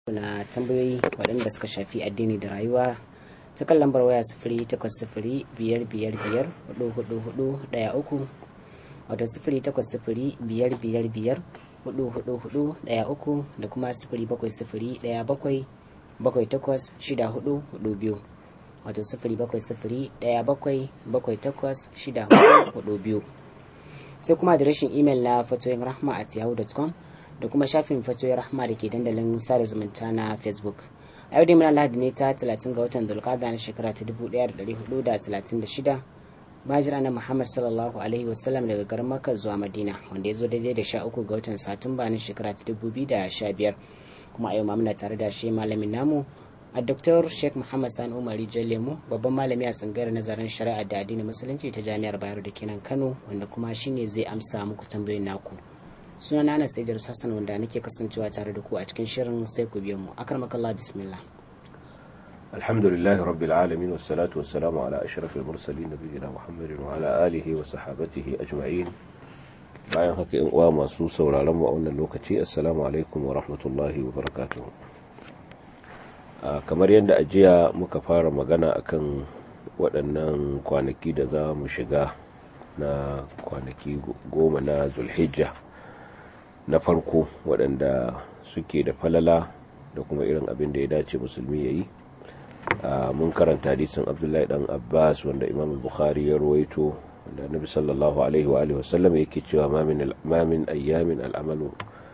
na tambayoyi waɗanda suka shafi addini da rayuwa ta kan lambar waya sifiri takwas sifiri biyar biyar biyar hudu hudu hudu ɗaya uku wato sifiri takwas sifiri biyar biyar biyar hudu hudu hudu ɗaya uku da kuma sifiri bakwai sifiri ɗaya bakwai bakwai takwas shida hudu hudu biyu wato sifiri bakwai sifiri ɗaya bakwai bakwai takwas shida hudu hudu biyu sai kuma adireshin imel na fatoyin rahma at yahoo.com da kuma shafin fatoyin rahma da ke dandalin sada zumunta na facebook a yau dai muna lahadi ne ta 30 ga watan dulkada na shekara ta 1436 majira na muhammad sallallahu alaihi wasallam daga garin makka zuwa madina wanda ya zo daidai da 13 ga watan satumba na shekara ta 2015 kuma a yau ma muna tare da shi malamin namu a Dr. Sheikh Muhammad Sani Umari Lemu babban malami a tsangayar nazarin shari'a da addinin musulunci ta jami'ar Bayero da kenan Kano wanda kuma shine zai amsa muku tambayoyin naku. Suna na Anas Idris Hassan wanda nake kasancewa tare da ku a cikin shirin sai ku biyo mu. Akramakallah bismillah. Alhamdulillah rabbil alamin wassalatu wassalamu ala ashrafil mursalin nabiyina Muhammadin wa ala alihi wa sahabatihi ajma'in. Bayan haka in uwa masu sauraron mu a wannan lokaci assalamu alaikum wa rahmatullahi wa barakatuh. Uh, kamar yadda ajiya muka fara magana akan waɗannan kwanaki da za mu shiga na kwanaki goma na zulhijja na farko waɗanda suke da falala da kuma irin abin da ya dace musulmi ya yi uh, mun karanta hadisin abdullahi dan abbas wanda imam bukhari ya ruwaito wanda nabi sallallahu alaihi wa sallam yake cewa ma min ayyamin al'amalu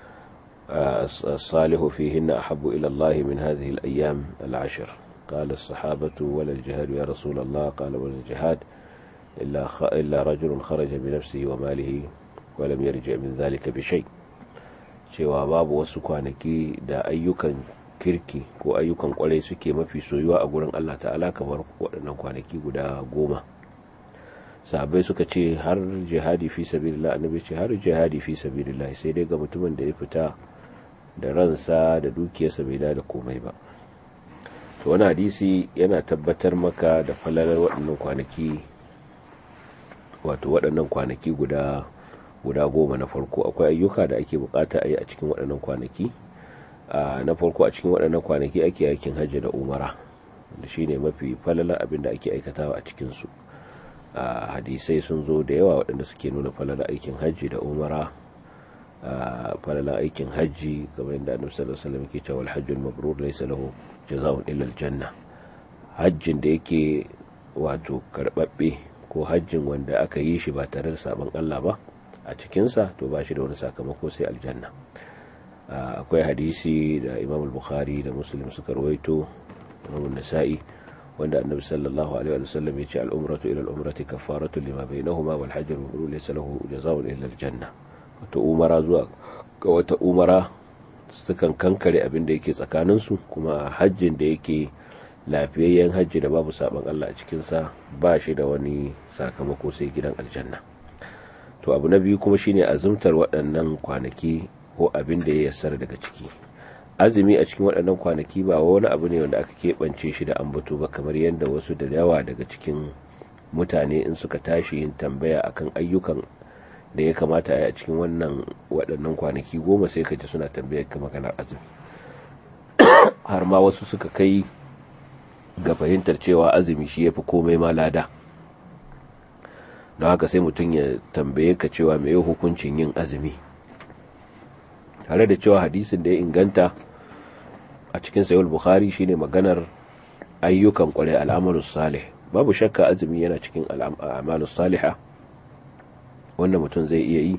الصالح فيهن أحب إلى الله من هذه الأيام العشر قال الصحابة ولا الجهاد يا رسول الله قال ولا الجهاد إلا, خ... إلا رجل خرج بنفسه وماله ولم يرجع من ذلك بشيء cewa babu wasu kwanaki da ayyukan kirki ko ayyukan kwarai suke mafi soyuwa a gurin Allah ta'ala kamar waɗannan kwanaki guda goma sahabbai suka ce har jihadi fi sabilillah annabi ce har jihadi fi sabilillah sai dai ga mutumin da ya fita da ransa da dukiyarsa bai da komai ba to wani hadisi yana tabbatar maka da falalar waɗannan kwanaki wato waɗannan kwanaki guda guda goma na farko akwai ayyuka da ake bukata a yi a cikin waɗannan kwanaki na farko a cikin waɗannan kwanaki ake aikin hajji da umara da shine mafi falalar abin da ake aikatawa a cikinsu hadisai sun zo da yawa waɗanda suke nuna falalar aikin hajji da umara falalar aikin hajji kamar yadda annabi sallallahu alaihi wasallam yake cewa al-hajjul mabrur laysa lahu jazaa'un illa al-janna hajjin da yake wato karbabbe ko hajjin wanda aka yi shi ba tare da sabon Allah ba a cikinsa to ba shi da wani sakamako sai aljanna akwai hadisi da imam al-bukhari da muslim suka rawaito imam nasa'i wanda annabi sallallahu alaihi wa sallam ya ce al-umratu ila al-umrati kafaratu lima bainahuma wal hajj al-mabrur laysa lahu jazaa'un illa al-janna wata umara zuwa ga wata umara sukan kankare abin da yake tsakaninsu kuma hajjin da yake lafiyayyen hajji da babu saban Allah a cikinsa ba shi da wani sakamako sai gidan aljanna to abu na biyu kuma shine azumtar waɗannan kwanaki ko abin da ya yassar daga ciki azumi a cikin waɗannan kwanaki ba wani abu ne wanda aka keɓance shi da ambato ba kamar yadda wasu da yawa daga cikin mutane in suka tashi yin tambaya akan ayyukan da ya kamata a cikin wannan waɗannan kwanaki goma sai ka ji suna tambayar ka maganar azumi har ma wasu suka kai ga fahimtar cewa azumi shi ya fi komai ma lada don haka sai mutum ya tambaye ka cewa mai hukuncin yin azumi tare da cewa hadisin da ya inganta a cikin sayul bukhari shine maganar ayyukan kwarai al'amalus salih babu shakka azumi yana cikin al'amalus salihah wanda mutum zai iya yi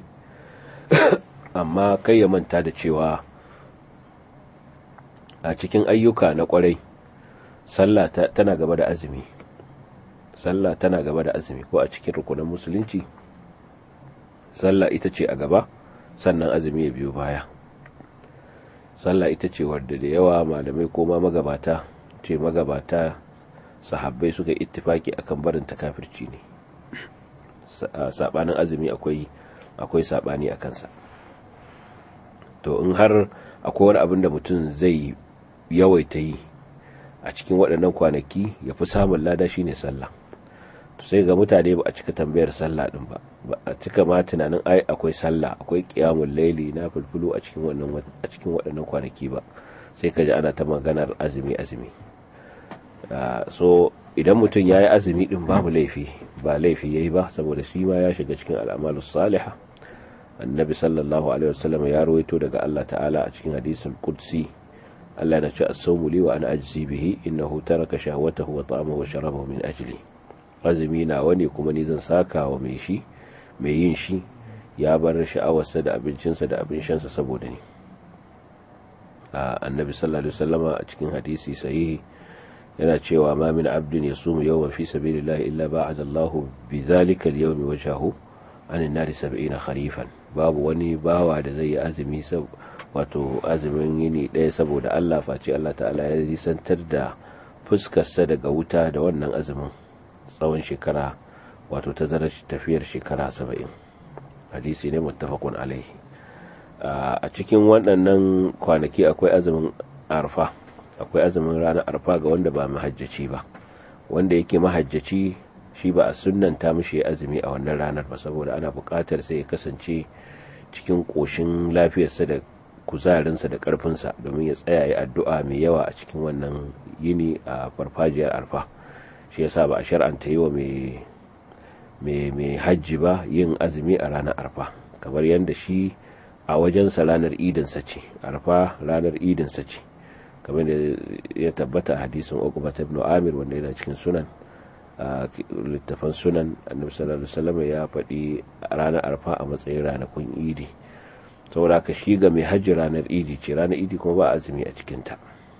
amma kai ya manta da cewa a cikin ayyuka na kwarai sallah tana gaba da azumi sallah tana gaba da azumi ko a cikin rukunan musulunci sallah ita ce a gaba sannan azumi ya biyo baya sallah ita ce wadda da yawa malamai ko ma magabata ce magabata sahabbai suka ittifaki akan barin takafirci ne sabanin azumi akwai akwai sabani a kansa to in har akwai wani abin da mutum zai yawaita yi a cikin waɗannan kwanaki ya fi samun lada shine sallah to sai ga mutane ba a cika tambayar sallah din ba ba a cika ma tunanin ai akwai sallah akwai qiyamul laili na fulfulu a cikin wannan a cikin waɗannan kwanaki ba sai ka ji ana ta maganar azumi azumi so idan mutum ya yi azumi din babu laifi ba laifi ya yi ba saboda shi ma ya shiga cikin al'amalu saliha annabi sallallahu alaihi wasallam ya rawaito daga Allah ta'ala a cikin hadisul qudsi Allah na ce as-sawmu li wa ana ajzi bihi innahu taraka shahwatahu wa ta'amahu wa sharabahu min ajli azumi na wani kuma ni zan saka wa mai shi mai yin shi ya bar sha'awarsa da abincinsa da abin shansa saboda ni annabi sallallahu alaihi wasallama a cikin hadisi sahihi yana cewa ma min abdin yasumu yawman fi sabilillahi illa ba'ada Allahu bi dhalika al-yawmi wajhahu an an-nari 70 kharifan babu wani bawa da zai yi azumi wato azumin yini ɗaya saboda Allah face Allah ta'ala ya nisantar da fuskarsa daga wuta da wannan azumin tsawon shekara wato tazarar tafiyar shekara 70 hadisi ne muttafaqun alaihi a cikin waɗannan kwanaki akwai azumin arfa akwai azumin ranar arfa ga wanda ba mahajjaci ba wanda yake mahajjaci shi ba a sunnanta mishi azumi a wannan ranar ba saboda ana buƙatar sai ya kasance cikin ƙoshin lafiyarsa da kuzarinsa da ƙarfinsa domin ya tsaya ya addu'a mai yawa a cikin wannan yini a farfajiyar arfa shi yasa ba a shar'anta yi wa mai hajji ba yin azumi a ranar arfa kamar yadda shi a wajensa ranar idinsa ce arfa ranar idinsa ce kamar da ya tabbata a hadisin uqbat ibn amir wanda yana cikin sunan littafan sunan annabi sallallahu alaihi wasallam ya faɗi ranar arfa a matsayin ranakun idi saboda ka shi ga mai hajji ranar idi ce ranar idi kuma ba azumi a cikinta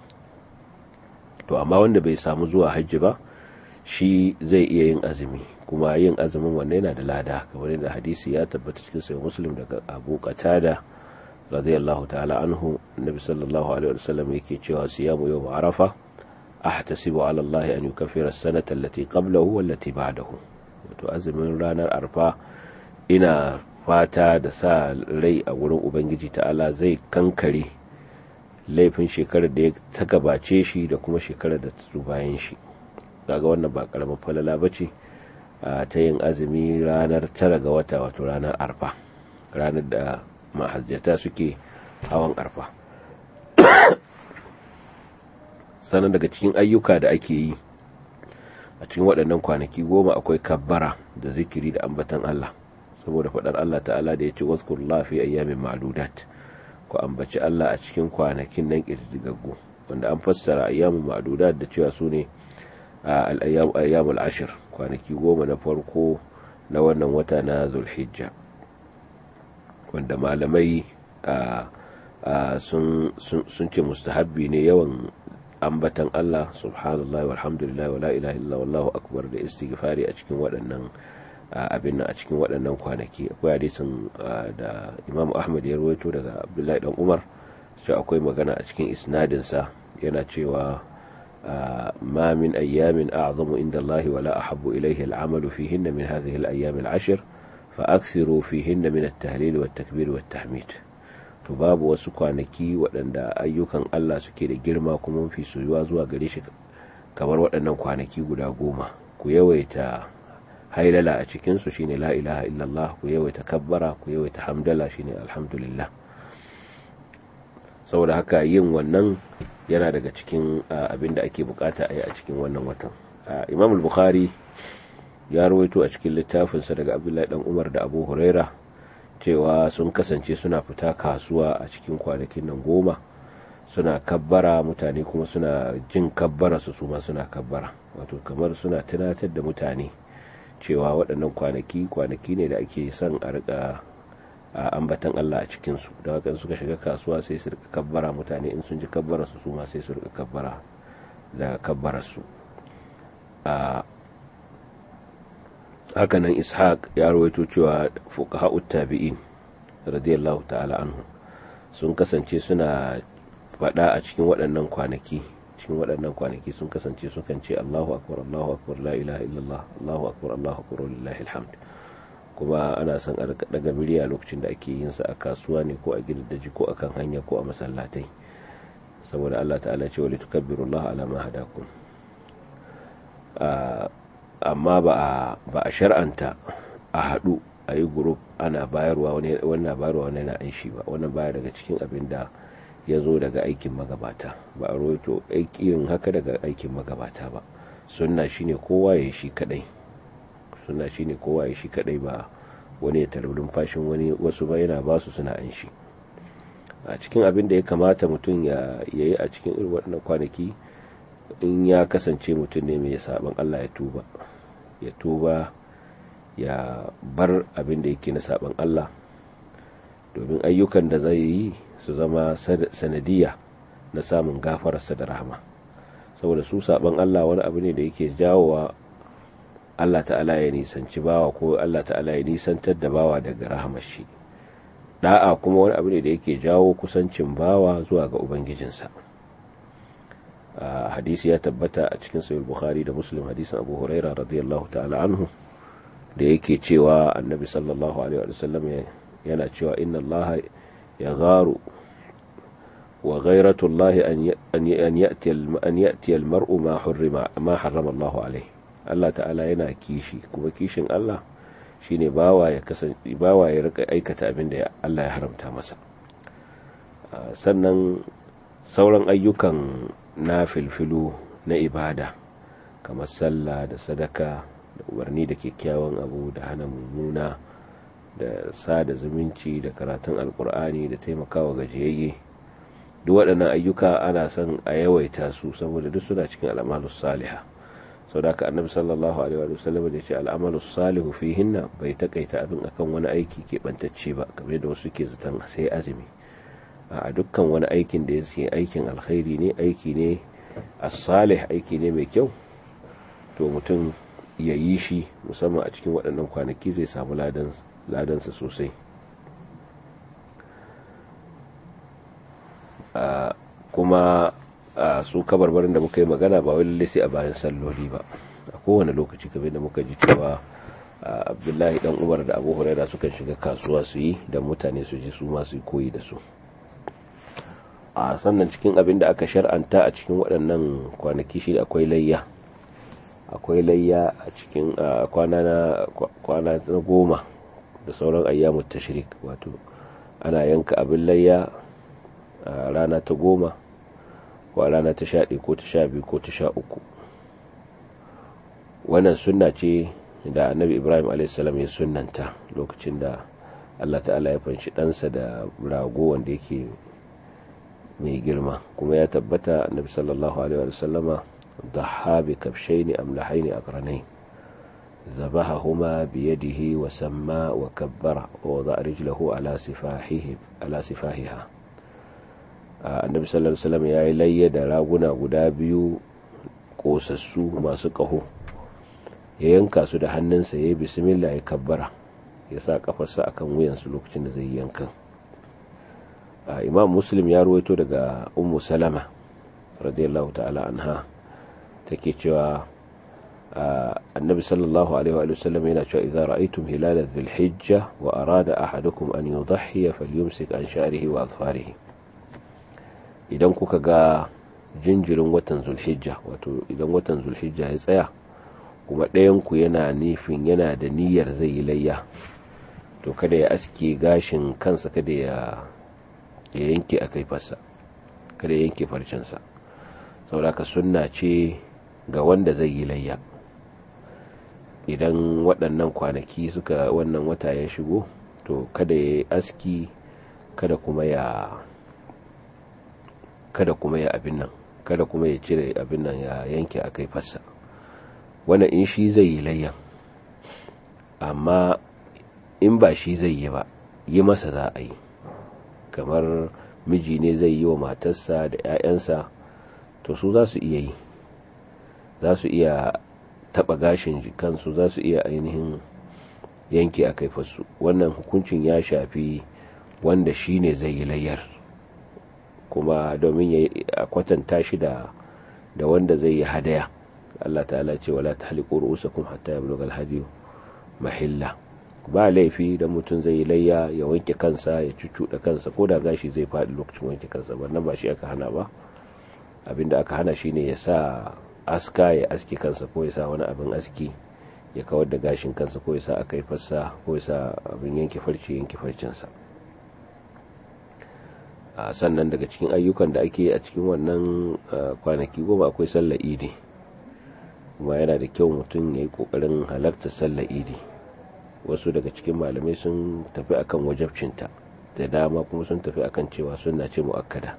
to amma wanda bai samu zuwa hajji ba shi zai iya yin azumi kuma yin azumin wanne yana da lada kamar yadda hadisi ya tabbata cikin sahih muslim daga abu qatada radiyallahu ta'ala anhu annabi sallallahu alaihi wasallam yake cewa siyamu yawm arafa ahtasibu ala Allah an yukaffira as-sanata allati qablahu wallati ba'dahu wato azumin ranar arfa ina fata da sa rai a wurin ubangiji ta'ala zai kankare laifin shekarar da ta gabace shi da kuma shekarar da ta bayan shi kaga wannan ba karamin falala bace ta yin azumi ranar tara ga wata wato ranar arfa ranar da mahajjata suke hawan arfa sannan daga cikin ayyuka da ake yi a cikin waɗannan kwanaki goma akwai kabbara da zikiri da ambatan Allah saboda faɗar Allah ta'ala da ya ce wasu fi ayyamin ma'adudat ku ambaci Allah a cikin kwanakin nan ƙirƙirgaggu wanda an fassara ayyamin ma'adudat da cewa su ne ayyamul ashir kwanaki goma na farko na wannan wata na zulhijja wanda malamai sun ce mustahabbi ne yawan ambatan Allah subhanallah walhamdulillah wala ilaha illa wallahu akbar da istighfari a cikin waɗannan abin a cikin waɗannan kwanaki akwai hadisin da Imam Ahmad ya rawaito daga Abdullahi dan Umar cewa akwai magana a cikin isnadin sa yana cewa ma min ayyamin a'zamu inda Allah wala ahabbu ilayhi al-amalu fihinna min hadhihi al-ayyam al-ashr fa akthiru fihinna min at-tahlil wat-takbir wat-tahmid to babu wasu kwanaki waɗanda ayyukan Allah suke da girma kuma mafi soyuwa zuwa gare shi kamar waɗannan kwanaki guda goma ku yawaita hailala a cikinsu shine la ilaha illallah ku yawaita kabbara ku yawaita hamdala shine alhamdulillah saboda haka yin wannan yana daga cikin abin da ake bukata a yi a cikin wannan watan imam al-bukhari ya rawaito a cikin littafinsa daga abdullahi dan umar da abu huraira cewa sun kasance suna fita kasuwa a cikin kwanakin nan goma suna kabbara mutane kuma suna jin kabbara su suma suna kabbara wato kamar suna tunatar da mutane cewa waɗannan kwanaki kwanaki ne da ake son a rika ambatan Allah a cikinsu da haka suka shiga kasuwa sai su rika kabbara mutane in sun ji kabbara su suma sai su rika kabbara da kabbara su hakanan ishaq ya rawaito cewa fuqaha'ut tabi'in radiyallahu ta'ala anhu sun kasance suna faɗa a cikin waɗannan kwanaki cikin waɗannan kwanaki sun kasance sukan ce Allahu akbar Allahu akbar la ilaha illallah Allahu akbar Allahu akbar lillahi alhamd kuma ana son a daga murya lokacin da ake yin sa a kasuwa ne ko a gidaddaji ko akan hanya ko a masallatai saboda Allah ta'ala ce wa litukabbirullaha ala ma hadakum amma ba a shar'anta a haɗu a yi gurup ana bayarwa wani na bayarwa wani na an shi ba wannan baya daga cikin abin da ya zo daga aikin magabata ba a rawaito irin haka daga aikin magabata ba sunna shine kowa ya shi kadai sunna shine kowa ya shi kadai ba wani ya tarurin fashin wani wasu ba yana ba su suna an shi a cikin abin da ya kamata mutum ya yi a cikin irin waɗannan kwanaki in ya kasance mutum ne mai saban Allah ya tuba ya tuba ya bar abin da yake na saban Allah domin ayyukan da zai yi su zama sanadiyya na samun gafararsa da rahama saboda su saban Allah wani abu ne da yake jawowa Allah ta'ala ya nisanci bawa ko Allah ta'ala ya nisantar da bawa daga rahamar shi da'a kuma wani abu ne da yake jawo kusancin bawa zuwa ga ubangijinsa hadisi ya tabbata a cikin sahih bukhari da muslim hadisin abu huraira radiyallahu ta'ala anhu da yake cewa annabi sallallahu alaihi wa sallam yana cewa inna allaha ya gharu wa ghairatu allahi an ya'ti an ya'ti al-mar'u ma hurrima ma harrama Allah alaihi Allah ta'ala yana kishi kuma kishin Allah shine bawa ya kasance bawa ya rika aikata abin da Allah ya haramta masa sannan sauran ayyukan na filfilu na ibada kamar sallah da sadaka da umarni da kyakkyawan abu da hana mummuna da sada zumunci da karatun alkur'ani da taimakawa gajiyayye duk waɗannan ayyuka ana son a yawaita su saboda duk suna cikin al'amalus saliha sau da annabi sallallahu alaihi wa sallam da ce al'amalus salihu fihinna bai takaita abin akan wani aiki keɓantacce ba kamar da wasu ke zaton sai azumi a dukkan wani aikin da ya aikin alkhairi ne aiki ne as-salih aiki ne mai kyau to mutum ya yi shi musamman a cikin waɗannan kwanaki zai samu ladansa sosai kuma su kabarbarin da muka yi magana ba wani sai a bayan salloli ba a kowane lokaci kamar da muka ji cewa abdullahi dan umar da abu huraira sukan shiga kasuwa su yi da mutane su ji su masu koyi da su a sannan cikin abin da aka shar'anta a cikin waɗannan kwanaki shi akwai layya akwai layya a cikin kwana na goma da sauran ayyamu tashrik wato ana yanka abin layya a rana ta goma ko a rana ta sha ko ta sha biyu ko ta sha uku wannan sunna ce da annabi ibrahim a.s. ya sunnanta lokacin da allah ta'ala ya fanshi ɗansa da rago wanda yake mai girma kuma ya tabbata annabi sallallahu alaihi wa sallama ضحى بكبشين أملحين أقرنين ذبحهما بيده وسمى وكبر ووضع رجله على سفاحه على سفاحها النبي صلى الله عليه وسلم يا إلي دراغنا guda biyu kosassu masu ƙaho ya yanka su da hannunsa ya yi bismillah ya kabbara ya sa kafarsa akan wuyansu lokacin da zai yankan imam muslim ya ruwaito daga ummu salama radiyallahu ta'ala anha take cewa annabi sallallahu alaihi wa sallam yana cewa idza ra'aytum hilal dhil-hijja wa arada ahadukum an yudhhiya falyumsik an sha'rihi wa adfarihi idan kuka ga jinjirin watan zulhijja wato idan watan zulhijja ya tsaya kuma ɗayan ku yana nufin yana da niyyar zai yi layya to kada ya aske gashin kansa kada ya yanke a kaifarsa kada ya yanke farcensa saboda ka sunna ce ga wanda zai yi layya idan waɗannan kwanaki suka wannan wata ya shigo to kada ya yi aski kada kuma ya kada kuma ya abin nan kada kuma ya cire abin nan ya yanke a kai fassa wannan in shi zai yi layyan amma in ba shi zai yi ba yi masa za a yi kamar miji ne zai yi wa matarsa da 'ya'yansa to su za su iya yi za su iya taba gashin kansu za su iya ainihin yanke a kaifarsu wannan hukuncin ya shafi wanda shi ne zai yi layyar kuma domin ya kwatanta shi da da wanda zai yi hadaya Allah ta'ala ce wala tahliqu ru'usakum hatta yablugha al-hadiyu mahilla ba laifi da mutum zai yi layya ya wanke kansa ya cuccuɗa kansa ko da gashi zai faɗi lokacin wanke kansa wannan ba shi aka hana ba abinda aka hana shine ya sa aska ya aski kansa ko ya sa wani abin aski ya kawar da gashin kansa ko ya sa aka yi fassa ko ya sa abin yanke farce yanke farcensa sannan daga cikin ayyukan da ake a cikin wannan kwanaki goma akwai sallar idi kuma yana da kyau mutum ya yi kokarin halarta sallar idi wasu daga cikin malamai sun tafi akan wajabcinta da dama kuma sun tafi akan cewa suna ce mu'akkada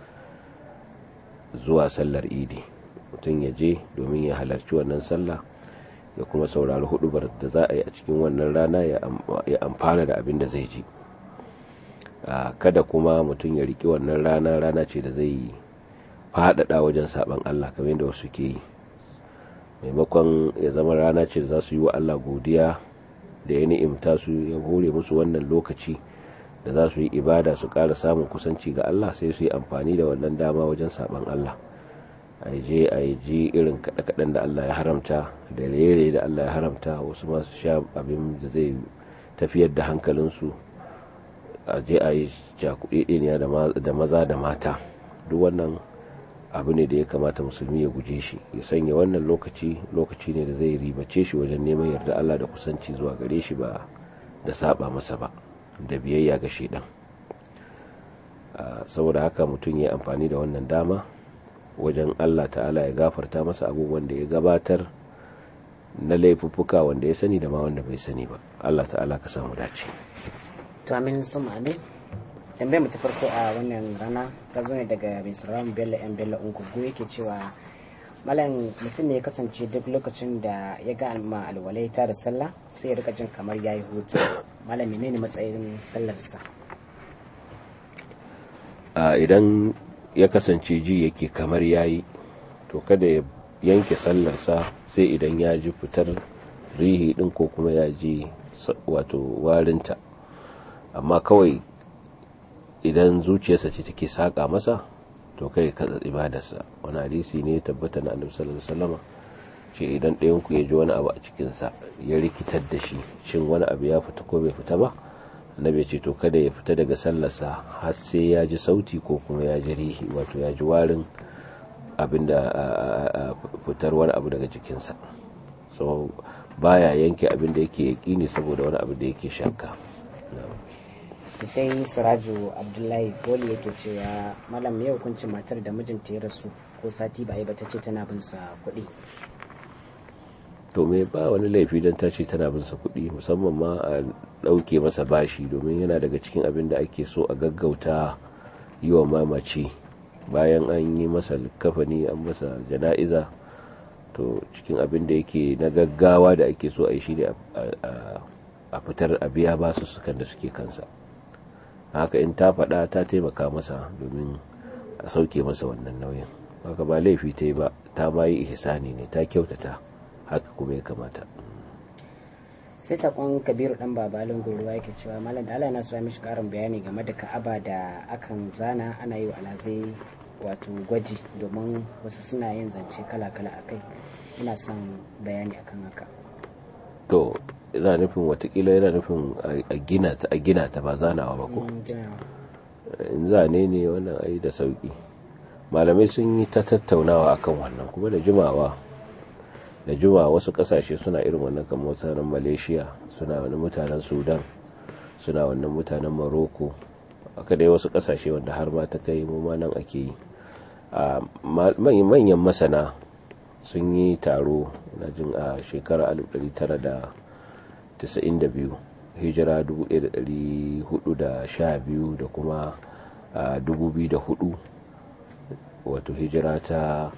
zuwa sallar idi mutum ya je domin ya halarci wannan sallah ya kuma saurari hudubar da za a yi a cikin wannan rana ya amfana da abin da zai ji kada kuma mutum ya riki wannan rana rana ce da zai faɗaɗa wajen saɓan Allah kamar yadda wasu ke yi maimakon ya zama rana ce da za su yi wa Allah godiya da ya ni'imta su ya hore musu wannan lokaci da za su yi ibada su ƙara samun kusanci ga Allah sai su yi amfani da wannan dama wajen saɓan Allah a je a yi ji irin kaɗe-kaɗen da Allah ya haramta da rere da Allah ya haramta wasu masu sha abin da zai tafiyar da hankalinsu a je a yi cakuɗeɗeniya da maza da mata duk wannan abu ne da ya kamata musulmi ya guje shi ya sanya wannan lokaci lokaci ne da zai ribace shi wajen neman yarda Allah da kusanci zuwa gare shi ba da saba masa ba da biyayya ga shaidan saboda haka mutum ya amfani da wannan dama wajen Allah ta'ala ya gafarta masa abubuwan da ya gabatar na laifuffuka wanda ya sani da ma wanda bai sani ba Allah ta'ala ka samu dace to amin sun amin tambayar mu ta farko a wannan rana ta zo ne daga mai sauraron bello yan bello ungugu yake cewa malam mutum ne ya kasance duk lokacin da ya ga ma alwalai ta da sallah sai ya rika jin kamar yayi hutu malam menene matsayin sallarsa idan ya kasance ji yake kamar yayi to kada ya yanke sallarsa sai idan ya ji fitar rihi din ko kuma ya ji wato warinta amma kawai idan zuciyarsa ce take saƙa masa to kai katsa ibadarsa wani hadisi ne tabbata na annabi sallallahu alaihi wasallam ce idan ɗayan ku ya ji wani abu a cikin sa ya rikitar da shi shin wani abu ya fita ko bai fita ba annabi ce to kada ya fita daga sallarsa har sai ya ji sauti ko kuma ya ji rihi wato ya ji warin abinda fitar wani abu daga jikinsa so baya yanke abin da yake yaƙini saboda wani abu da yake shakka sai siraju abdullahi boli yake cewa malam ya hukuncin matar da mijinta ya rasu ko sati ba a yi ba ta ce tana bin sa kuɗi to me ba wani laifi don ta ce tana bin sa kuɗi musamman ma a ɗauke masa bashi domin yana daga cikin abin da ake so a gaggauta yi wa mamaci bayan an yi masa kafani an masa jana'iza to cikin abin da yake na gaggawa da ake so a yi shi ne a fitar a biya basu sukan da suke kansa haka in ta faɗa ta taimaka masa domin a sauke masa wannan nauyin haka ba laifi ta yi ba ta ma yi ihsani ne ta kyautata haka kuma ya kamata sai sakon kabiru dan babalin ruwa yake cewa malam da Allah na so mishi karin bayani game da ka'aba da akan zana ana yi wa alazai wato gwaji domin wasu suna yin zance kala-kala a kai ina son bayani akan haka to ina nufin watakila yana nufin a gina ta a gina ta ba zanawa ba ko in zane ne wannan ai da sauki malamai sun yi ta tattaunawa akan wannan kuma da jimawa da juma wasu kasashe suna irin wannan kamar mutanen malaysia suna wani mutanen sudan suna wannan mutanen morocco aka dai wasu kasashe wanda har ma ta kai mu nan ake yi manyan masana sun yi taro na jin a shekarar 1992 hijira 1412 da kuma 2004 wato hijira ta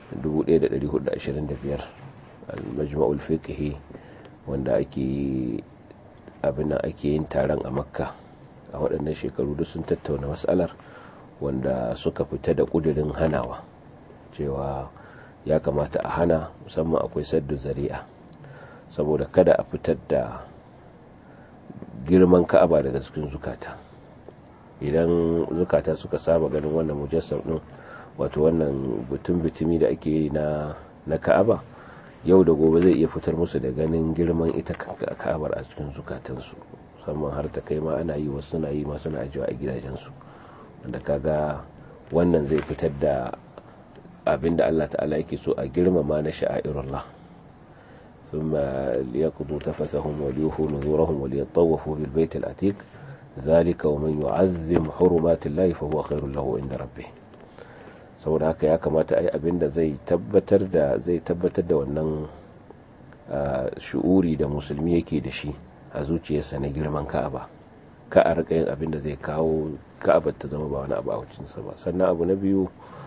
1425 al-majma'ul fiqhi wanda ake abin ake yin taron a makka a waɗannan shekaru duk sun tattauna matsalar wanda suka fita da ƙudurin hanawa cewa ya kamata a hana musamman akwai saddu zari'a saboda kada a fitar da girman ka'aba daga cikin zukata idan zukata suka saba ganin wannan mujassam din wato wannan butun bitumi da ake yi na na ka'aba yau da gobe zai iya fitar musu da ganin girman ita ka'abar a cikin zukatansu musamman har ta kai ma ana yi wasu suna yi ma suna ajiyewa a gidajensu wanda kaga wannan zai fitar da abin da Allah ta'ala yake so a girmama na sha'airullah ثم ليقضوا تفثهم وليوفوا نذورهم وليطوفوا بالبيت العتيق zalika wa man yu'azzim hurumatillahi fa huwa khairul lahu inda rabbih saboda haka ya kamata ai abinda zai tabbatar da zai tabbatar da wannan shu'uri da musulmi yake da shi a zuciyarsa na girman ka'aba ka a rika yin abin da zai kawo ka'abar ta zama ba wani abu a wacinsa ba sannan abu na biyu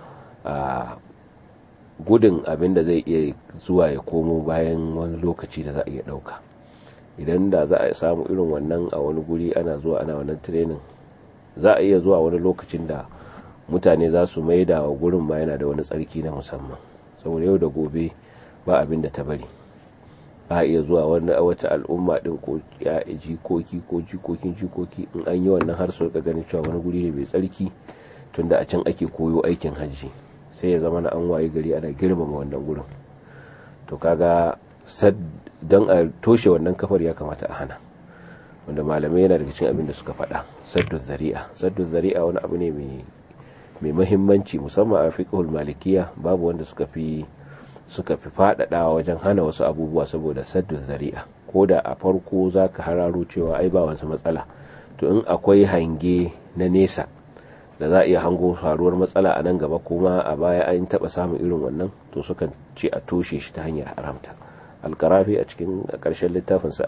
a gudun abin da zai iya zuwa ya komo bayan wani lokaci da za a iya ɗauka idan da za a samu irin wannan a wani guri ana zuwa ana wannan training za a iya zuwa wani lokacin da mutane za su maida wa gurin ma yana da wani tsarki na musamman saboda yau da gobe ba abin da ta bari a iya zuwa wani wata al'umma din ko ya jikoki ko jikokin jikoki in an yi wannan har su ganin cewa wani guri ne mai tsarki tunda a can ake koyo aikin hajji sai ya zama na an waye gari ana girmama wannan gurin to kaga sad don a toshe wannan kafar ya kamata a hana wanda malamai yana daga cikin abin da suka faɗa saddu zari'a saddu zari'a wani abu ne mai mahimmanci musamman a fiqhul malikiya babu wanda suka fi suka fi faɗaɗawa wajen hana wasu abubuwa saboda saddu zari'a ko da a farko za ka hararo cewa ai ba wasu matsala to in akwai hange na nesa da za a iya hango faruwar matsala a nan gaba kuma a baya an taɓa samun irin wannan to sukan ce a toshe shi ta hanyar haramta alkarafi a cikin ƙarshen littafinsa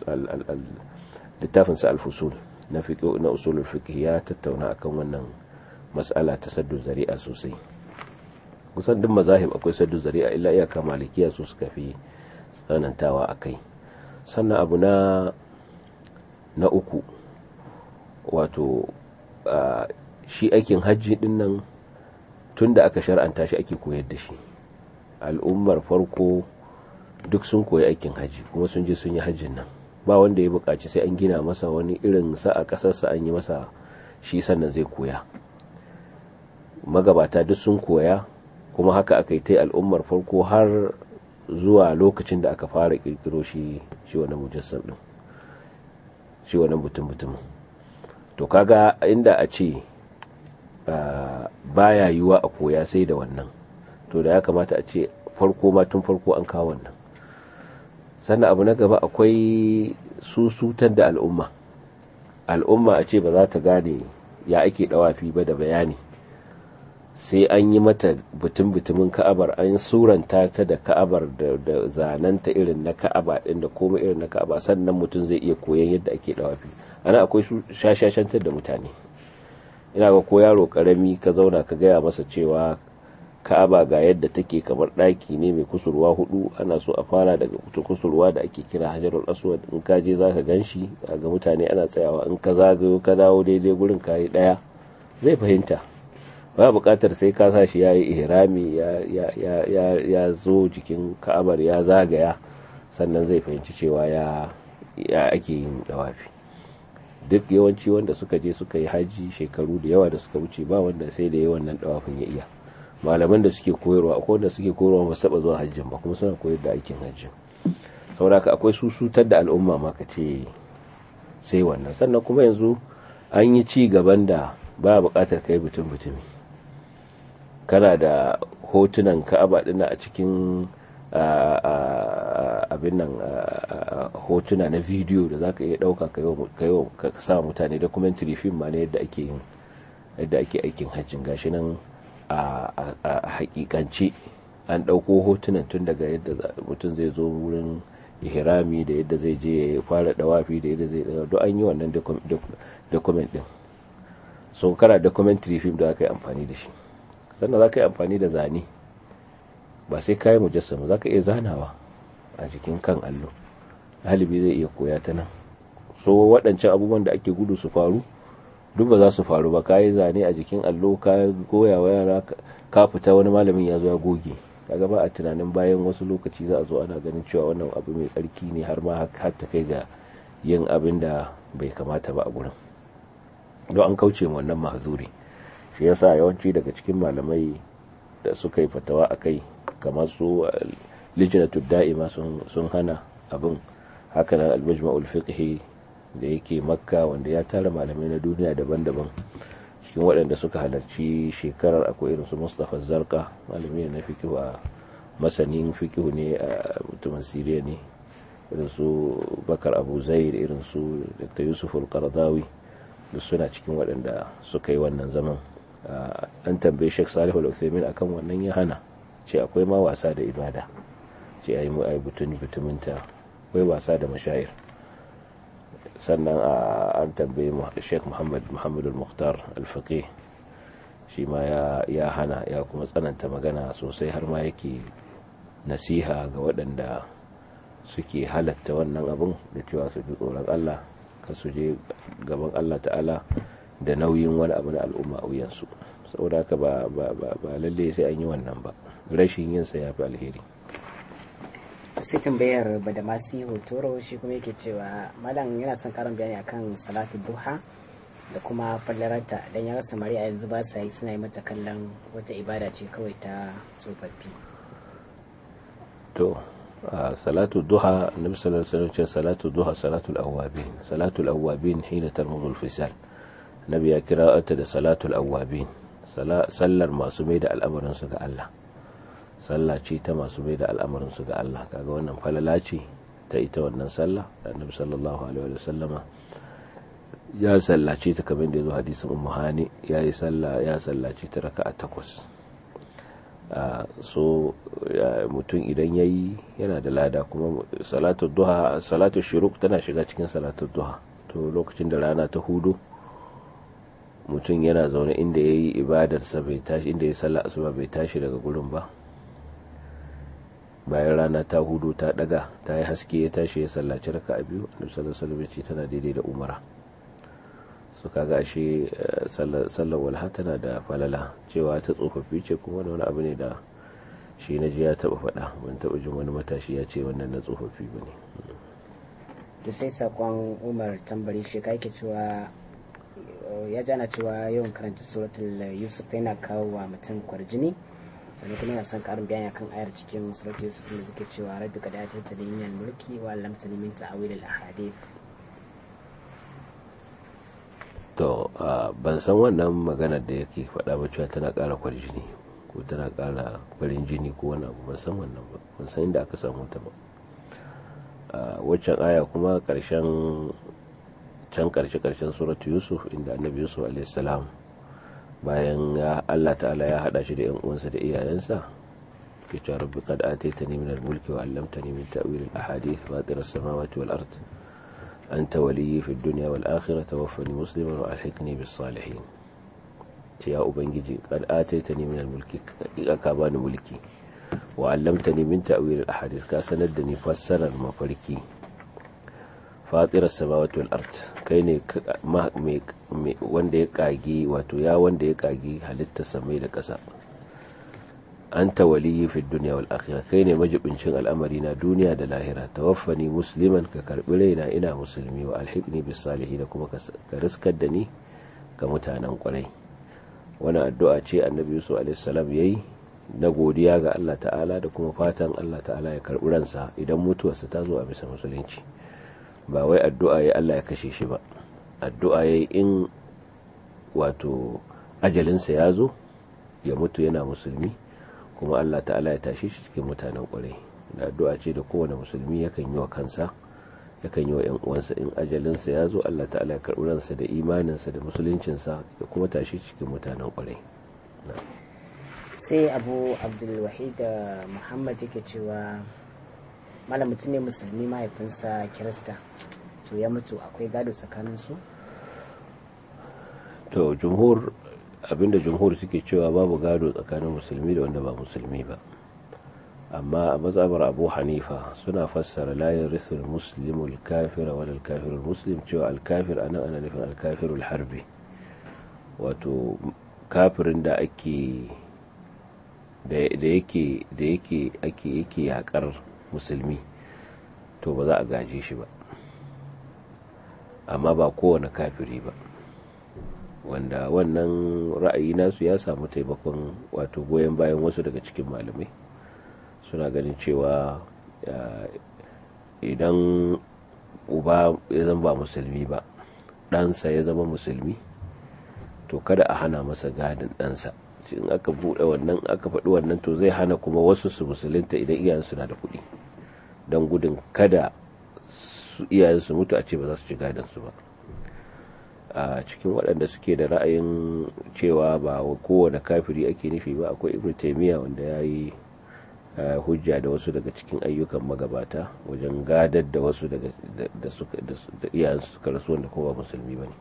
littafinsa alfusul na na usulul fiqh ya tattauna akan wannan matsala ta saddu zari'a sosai kusan duk mazahib akwai saddu zari'a illa iyaka malikiya su suka fi tsanantawa a kai sannan abu na na uku wato shi aikin hajji din nan tun da aka shar'anta shi ake koyar da shi al'ummar farko duk sun koyi aikin hajji kuma sun je sun yi hajjin nan ba wanda ya buƙaci sai an gina masa wani irin sa a ƙasarsa an yi masa shi sannan zai koya magabata duk sun koya kuma haka aka yi ta al'ummar farko har zuwa lokacin da aka fara kirkiro shi shi wani mujassam din shi wani mutum mutum to kaga inda a ce baya yiwa a koya sai da wannan to da ya kamata a ce farko ma tun farko an kawo wannan sannan abu na gaba akwai susutar da al'umma al'umma a ce ba za ta gane ya ake dawafi ba da bayani sai an yi mata butun-butumin ka'abar an suranta ta da ka'abar da zananta irin na ka'aba din da komai irin na ka'aba sannan mutum zai iya koyan yadda ake dawafi ana akwai shashashantar da mutane ina ga ko yaro karami ka zauna ka gaya masa cewa ka'aba ga yadda take kamar ɗaki ne mai kusurwa hudu ana so a fara daga kusurwa da ake kira hajarul aswad in ka je zaka ganshi ga mutane ana tsayawa in ka zagayo ka dawo daidai gurin kayi daya zai fahimta ba buƙatar sai ka sa shi yayi ihrami ya ya ya ya zo jikin ka'abar ya zagaya sannan zai fahimci cewa ya ya ake yin dawafi duk yawanci wanda suka je suka yi haji shekaru da yawa da suka wuce ba wanda sai da yawan nan dawafin ya iya malaman da suke koyarwa akwai wanda suke koyarwa ba su taba zuwa hajjin ba kuma suna koyar da aikin hajjin saboda haka akwai susutar da al'umma ma ka ce sai wannan sannan kuma yanzu an yi ci gaban da ba buƙatar kai butun butumi kana da hotunan ka'aba dina a cikin abin nan hotuna na bidiyo da za ka iya ɗauka ka sa mutane documentary film ma ne yadda ake yin yadda ake aikin hajjin gashi nan a hakikance an ɗauko hotunan tun daga yadda mutum zai zo wurin ihrami da yadda zai je ya fara dawafi da yadda zai duk an yi wannan document din so kana documentary film da aka yi amfani da shi sannan za ka yi amfani da zane ba sai kayi mujassama za ka iya zanawa a jikin kan allo halibi zai iya koya ta nan so waɗancan abubuwan da ake gudu su faru duk ba za su faru ba ka yi zane a jikin allo ka goya wa yara ka fita wani malamin ya zo ya goge kaga ba a tunanin bayan wasu lokaci za a zo ana ganin cewa wannan abu mai tsarki ne har ma har ta kai ga yin abin da bai kamata ba a gurin don an kauce wannan mahzuri shi yasa yawanci daga cikin malamai da suka yi fatawa a kai kamar su lijinatu da'ima sun hana abin hakanan al-majma'ul fiqhi da yake makka wanda ya tara malamai na duniya daban-daban cikin waɗanda suka halarci shekarar akwai irin su mustapha zarka malami na fikihu a masanin fikihu ne a mutumin siriya ne irin su bakar abu zair irin su dr yusuf al-qaradawi duk suna cikin waɗanda suka yi wannan zaman an tambaye Sheikh Salihu Al-Uthaymeen akan wannan ya hana ce akwai ma wasa da ibada ce ayi mu ayi butun butuminta akwai wasa da mashayir sannan an tambaye Sheikh Muhammad Muhammad Al-Mukhtar Al-Faqih shi ma ya hana ya kuma tsananta magana sosai har ma yake nasiha ga waɗanda suke halatta wannan abin da cewa su ji tsoron Allah ka su je gaban Allah ta'ala da nauyin wani abu na al'umma a wuyansu saboda haka ba lalle sai an yi wannan ba rashin yin sa ya fi alheri sai tambayar badamasi hotoro shi kuma yake cewa malam yana son karin bayani akan salatu duha da kuma fallararta don ya rasa mari a yanzu ba sa yi suna yi mata kallon wata ibada ce kawai ta tsofaffi to salatu duha nabi sallallahu alaihi wasallam salatu duha salatu al-awwabin salatu al-awwabin hina tarmudu al-fisal nabi ya kira ta da salatu al-awwabin sallar masu mai da al'amarin su ga Allah sallah ce ta masu mai da al'amarin su ga Allah kaga wannan falala ce ta ita wannan sallah da annabi sallallahu alaihi wasallama ya sallace ta kamar da ya zo hadisin ummu hani ya yi sallah ya sallace ta raka'a takwas so mutum idan ya yi yana da lada kuma salatu duha salatu shiruk tana shiga cikin salatu duha to lokacin da rana ta hudu mutum yana zaune inda ya yi ibadarsa bai tashi inda ya sallah asuba bai tashi daga gurin ba bayan rana ta hudu ta daga ta yi haske ya tashi ya sallaci raka'a biyu annabi sallallahu alaihi wasallam tana daidai da umara su kaga ashe sallar walha tana da falala cewa ta tsofaffi ce kuma wani abu ne da shi na ji ya taba faɗa ban taba jin wani matashi ya ce wannan na tsofaffi ba ne to sai sakon umar tambari shi ka yake cewa ya jana cewa yawan karanta suratul yusuf yana kawo wa mutum kwarjini sannan kuma yana son karin bayani akan ayar cikin suratul yusuf da suke cewa rabbi qad atayta min mulki wa allamtani min ta'wil al ahadith to ban san wannan maganar da yake faɗa ba cewa tana ƙara kwarjini ko tana ƙara farin jini ko wani abu ban san wannan ba ban san inda aka samu ta ba waccan aya kuma ƙarshen can ƙarshe ƙarshen suratu yusuf inda annabi yusuf alaihissalam bayan ya allah ta'ala ya haɗa shi da yan uwansa da iyayensa ke cewa rabbi qad ataytani min al-mulki wa 'allamtani min ta'wil al-ahadith fatir as-samawati wal ard أنت ولي في الدنيا والآخرة توفني مسلما وألحقني بالصالحين يا أبنجي قد آتيتني من الملك أكابان ملكي وعلمتني من تأويل الأحاديث كاسندني فسر المفركي فاطر السماوات والأرض كيني ما wanda ya kagi wato ya wanda ya kagi halitta samai da ƙasa anta waliyyi fi dunya wal akhirah kai ne majibincin al'amari na duniya da lahira tawaffani musliman ka karbi raina ina musulmi wa alhiqni bis salihin kuma ka riskar da ni ga mutanen kwarai wani addu'a ce annabi yusuf alaihi salam yayi na godiya ga Allah ta'ala da kuma fatan Allah ta'ala ya karbi ransa idan mutuwarsa ta zo a bisa musulunci ba wai addu'a yayi Allah ya kashe shi ba addu'a yayi in wato ajalinsa ya zo ya mutu yana musulmi kuma Allah ta'ala ya tashi shi cikin mutanen kwarai da addu'a ce da kowane musulmi yakan yi wa kansa yakan yi wa ‘yan uwansa in ajalinsa ya zo Allah ta'ala ya karɓi ransa da imaninsa da musuluncinsa ya kuma tashi cikin mutanen kwarai sai abu abdulwahid da muhammad yake cewa malam mutum ne musulmi mahaifinsa kirista to ya mutu akwai gado tsakaninsu to jumhur abinda jumhur suke cewa babu gado tsakanin musulmi da wanda ba musulmi ba amma a mazhabar abu hanifa suna fassara layin risul muslimul kafira wal kafirul muslim cewa alkafir anan ana nufin alkafirul harbi wato kafirin da ake da yake da yake ake yake yakar musulmi to ba za a gaje shi ba amma ba kowane kafiri ba wanda wannan ra'ayi nasu ya samu taimakon wato goyon bayan wasu daga cikin malamai suna ganin cewa idan uba ya zama ba musulmi ba ɗansa ya zama musulmi to kada a hana masa gadin ɗansa in aka buɗe wannan aka faɗi wannan to zai hana kuma wasu su musulunta idan iyayensu na da kuɗi don gudun kada iyayensu mutu a ce ba za su ci gadinsu ba a cikin waɗanda suke da ra'ayin cewa ba kowane kafiri ake nufi ba akwai ibn taimiyya wanda ya yi hujja da wasu daga cikin ayyukan magabata wajen gadar da wasu daga da suka da iyayensu suka rasu wanda kuma ba musulmi ba ne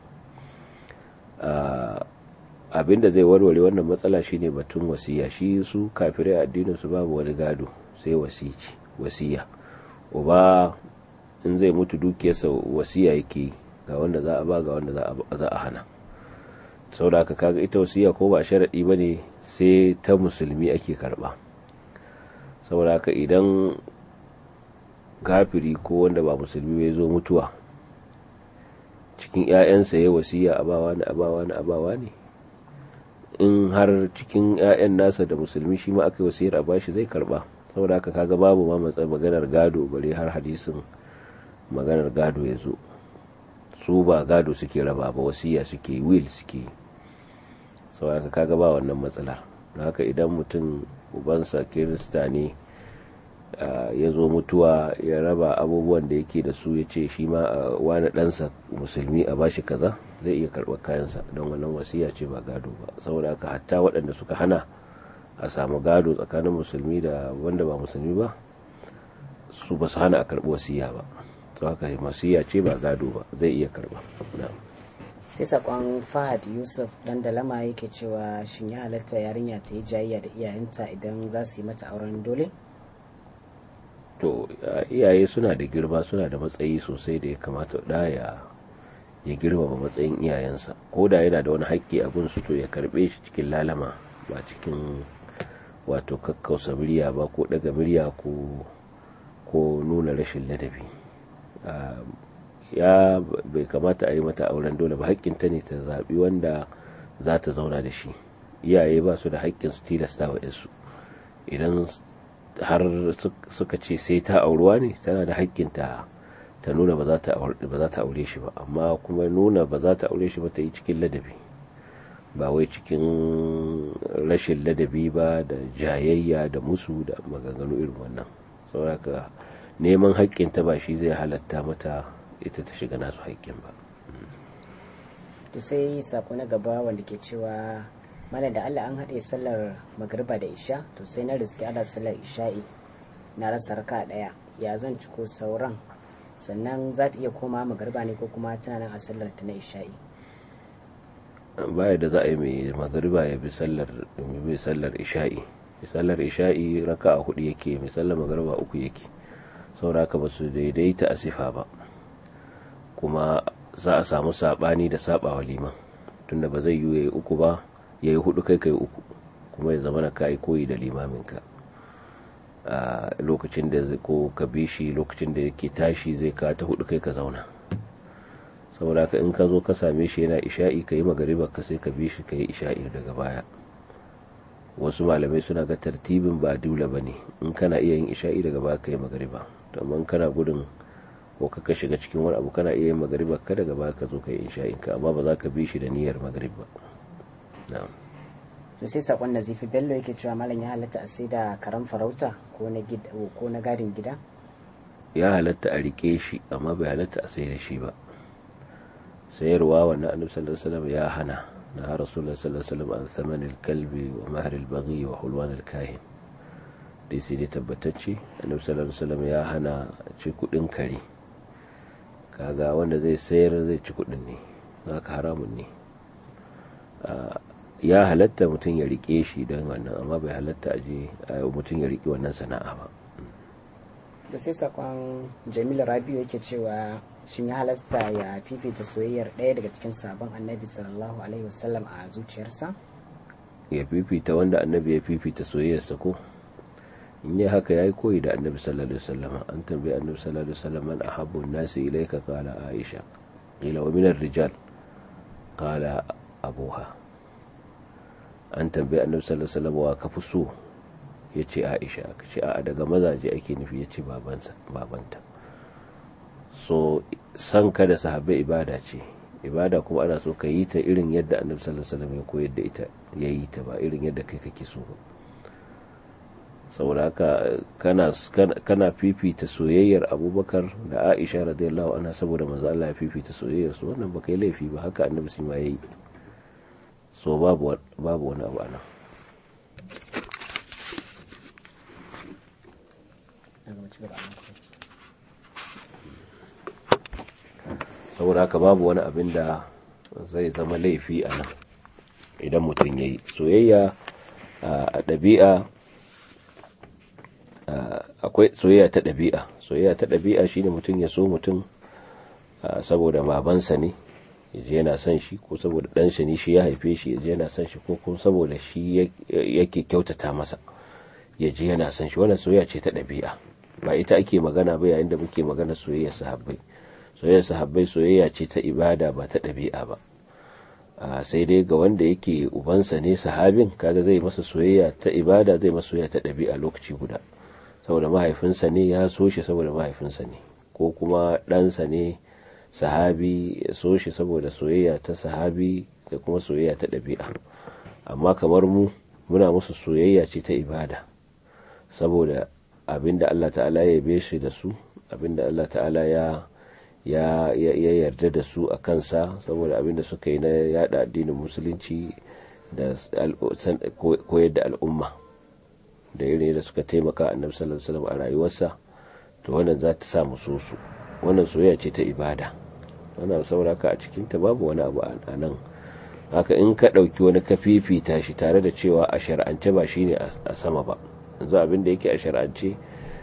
abinda zai warware wannan matsala shine batun wasiya shi su kafirai addinin su babu wani gado sai wasici wasiya uba in zai mutu dukiyarsa wasiya yake ga wanda za a ba ga wanda za a hana saboda haka kaga ita wasiya ko ba sharadi bane sai ta musulmi ake karba saboda haka idan kafiri ko wanda ba musulmi ya zo mutuwa cikin 'ya'yansa ya wasiya abawa ne abawa ne abawa ne in har cikin 'ya'yan nasa da musulmi shi ma aka yi wasiyar a bashi zai karba saboda haka kaga babu ma matsayin maganar gado bare har hadisin maganar gado ya zo su ba gado suke raba ba wasiya suke will suke saboda haka kaga ba wannan matsalar haka idan mutum ubansa kirista ne ya zo mutuwa ya raba abubuwan da yake da su ya ce shi ma wani ɗansa musulmi a bashi kaza zai iya karɓar kayansa don wannan wasiya ce ba gado ba saboda haka hatta waɗanda suka hana a samu gado tsakanin musulmi da wanda ba musulmi ba su ba su hana a karɓi wasiya ba to haka wasiya ce ba gado ba zai iya karɓa sai sakon fahad yusuf dan dalama yake cewa shin ya halatta yarinya ta yi jayayya da iyayenta idan za su yi mata auren dole to iyaye suna da girma suna da matsayi sosai da ya kamata da ya ya girmama matsayin iyayensa ko da yana da wani haƙƙi a gunsu to ya karɓe shi cikin lalama ba cikin wato kakkausa murya ba ko daga murya ko ko nuna rashin ladabi ya bai kamata a yi mata auren dole ba haƙƙinta ne ta zaɓi wanda za ta zauna da shi iyaye ba su da haƙƙin su tilasta wa su idan har suka ce sai ta auruwa ne tana da haƙƙin ta ta nuna ba za ta aure shi ba amma kuma nuna ba za ta aure shi ba ta yi cikin ladabi ba wai cikin rashin ladabi ba da jayayya da musu da maganganu irin wannan saboda neman haƙƙinta ba shi zai halatta mata ita ta shiga nasu haƙƙin ba to sai sako na gaba wanda ke cewa mana da allah an haɗe sallar magariba da isha to sai na riski ana sallar isha'i na rasa raka ɗaya ya zan ciko sauran sannan za ta iya koma magariba ne ko kuma tana nan a sallar ta na isha'i baya da za a yi mai magariba ya bi sallar mai sallar isha'i mai sallar isha'i raka a hudu yake mai sallar magariba uku yake saboda haka ba su daidaita a sifa ba kuma za a samu sabani da sabawa liman tunda ba zai yi yayi uku ba yayi hudu kai kai uku kuma ya zama na kai koyi da limaminka a lokacin da ko ka bi shi lokacin da yake tashi zai ka ta hudu kai ka zauna saboda ka in ka zo ka same shi yana isha'i ka yi magariba ka sai ka bi shi ka yi isha'i daga baya wasu malamai suna ga tartibin ba dole ba ne in kana iya yin isha'i daga baya ka yi magariba to amma kana gudun ko ka shiga cikin wani abu kana iya yin magariba ka daga baya ka zo ka yi isha'in ka amma ba za ka bi shi da niyyar magariba na'am to sai sakon nazifi bello yake cewa malam ya halatta a sai da karan farauta ko na ko na gadin gida ya halatta a rike shi amma bai halatta a sai da shi ba sayarwa wannan annabi sallallahu alaihi wasallam ya hana na rasulullahi sallallahu alaihi wasallam an thamanil kalbi wa mahr al baghi wa hulwan al kahin dai sai dai tabbatacce annabi sallallahu alaihi wasallam ya hana ci kudin kare kaga wanda zai sayar zai ci kudin ne zaka haramun ne ya halatta mutum ya rike shi don wannan amma bai halatta a je mutum ya rike wannan sana'a ba da sai sakon jamilu rabiu yake cewa shin ya halasta ya fifita soyayyar ɗaya daga cikin sabon annabi sallallahu alaihi wasallam a zuciyarsa ya fifita wanda annabi ya fifita soyayyarsa ko in yi haka ya yi koyi da annabi sallallahu alaihi wasallam an tambayi annabi sallallahu alaihi wasallam man ahabbu an-nasi ilayka qala aisha qila wa min ar-rijal qala abuha an tambayi annabi sallallahu alaihi wasallam wa ka fi so yace aisha ka ce a daga mazaje ake nufi yace babansa babanta so san ka da sahabbai ibada ce ibada kuma ana so ka yi ta irin yadda annabi sallallahu alaihi wasallam ya koyar da ita ya yi ta ba irin yadda kai kake so ba saboda haka kana kana fifita soyayyar abubakar da aisha radiyallahu anha saboda manzo Allah ya fifita soyayyar su wannan baka yi laifi ba haka annabi sun ma yayi so babu babu wani abu anan saboda haka babu wani abin da zai zama laifi a nan idan mutum ya yi soyayya a ɗabi'a akwai soyayya ta ɗabi'a soyayya ta ɗabi'a shine mutum ya so mutum saboda babansa ne ya je yana son shi ko saboda ɗansa ne shi ya haife shi ya je yana son shi ko kuma saboda shi yake kyautata masa ya je yana son shi wannan soyayya ce ta ɗabi'a ba ita ake magana ba yayin da muke magana soyayya sahabbai soyayya sahabbai soyayya ce ta ibada ba ta ɗabi'a ba sai dai ga wanda yake ubansa ne sahabin kaga zai masa soyayya ta ibada zai masa soyayya ta ɗabi'a lokaci guda saboda mahaifinsa ne ya so shi saboda mahaifinsa ne ko kuma ɗansa ne sahabi ya so shi saboda soyayya ta sahabi da kuma soyayya ta ɗabi'a amma kamar mu muna musu soyayya ce ta ibada saboda abinda Allah ta'ala ya yabe shi da su abinda Allah ta'ala ya ya yarda da su a kansa saboda abinda suka yi na yada addinin musulunci da koyar da al'umma da irin da suka taimaka annabi sallallahu alaihi wasallam a rayuwarsa to wannan za ta sa mu so su wannan soyayya ce ta ibada wannan sauraka a cikin ta babu wani abu a nan haka in ka ɗauki wani ka fifita shi tare da cewa a shar'ance ba shine a sama ba yanzu abin da yake a shar'ance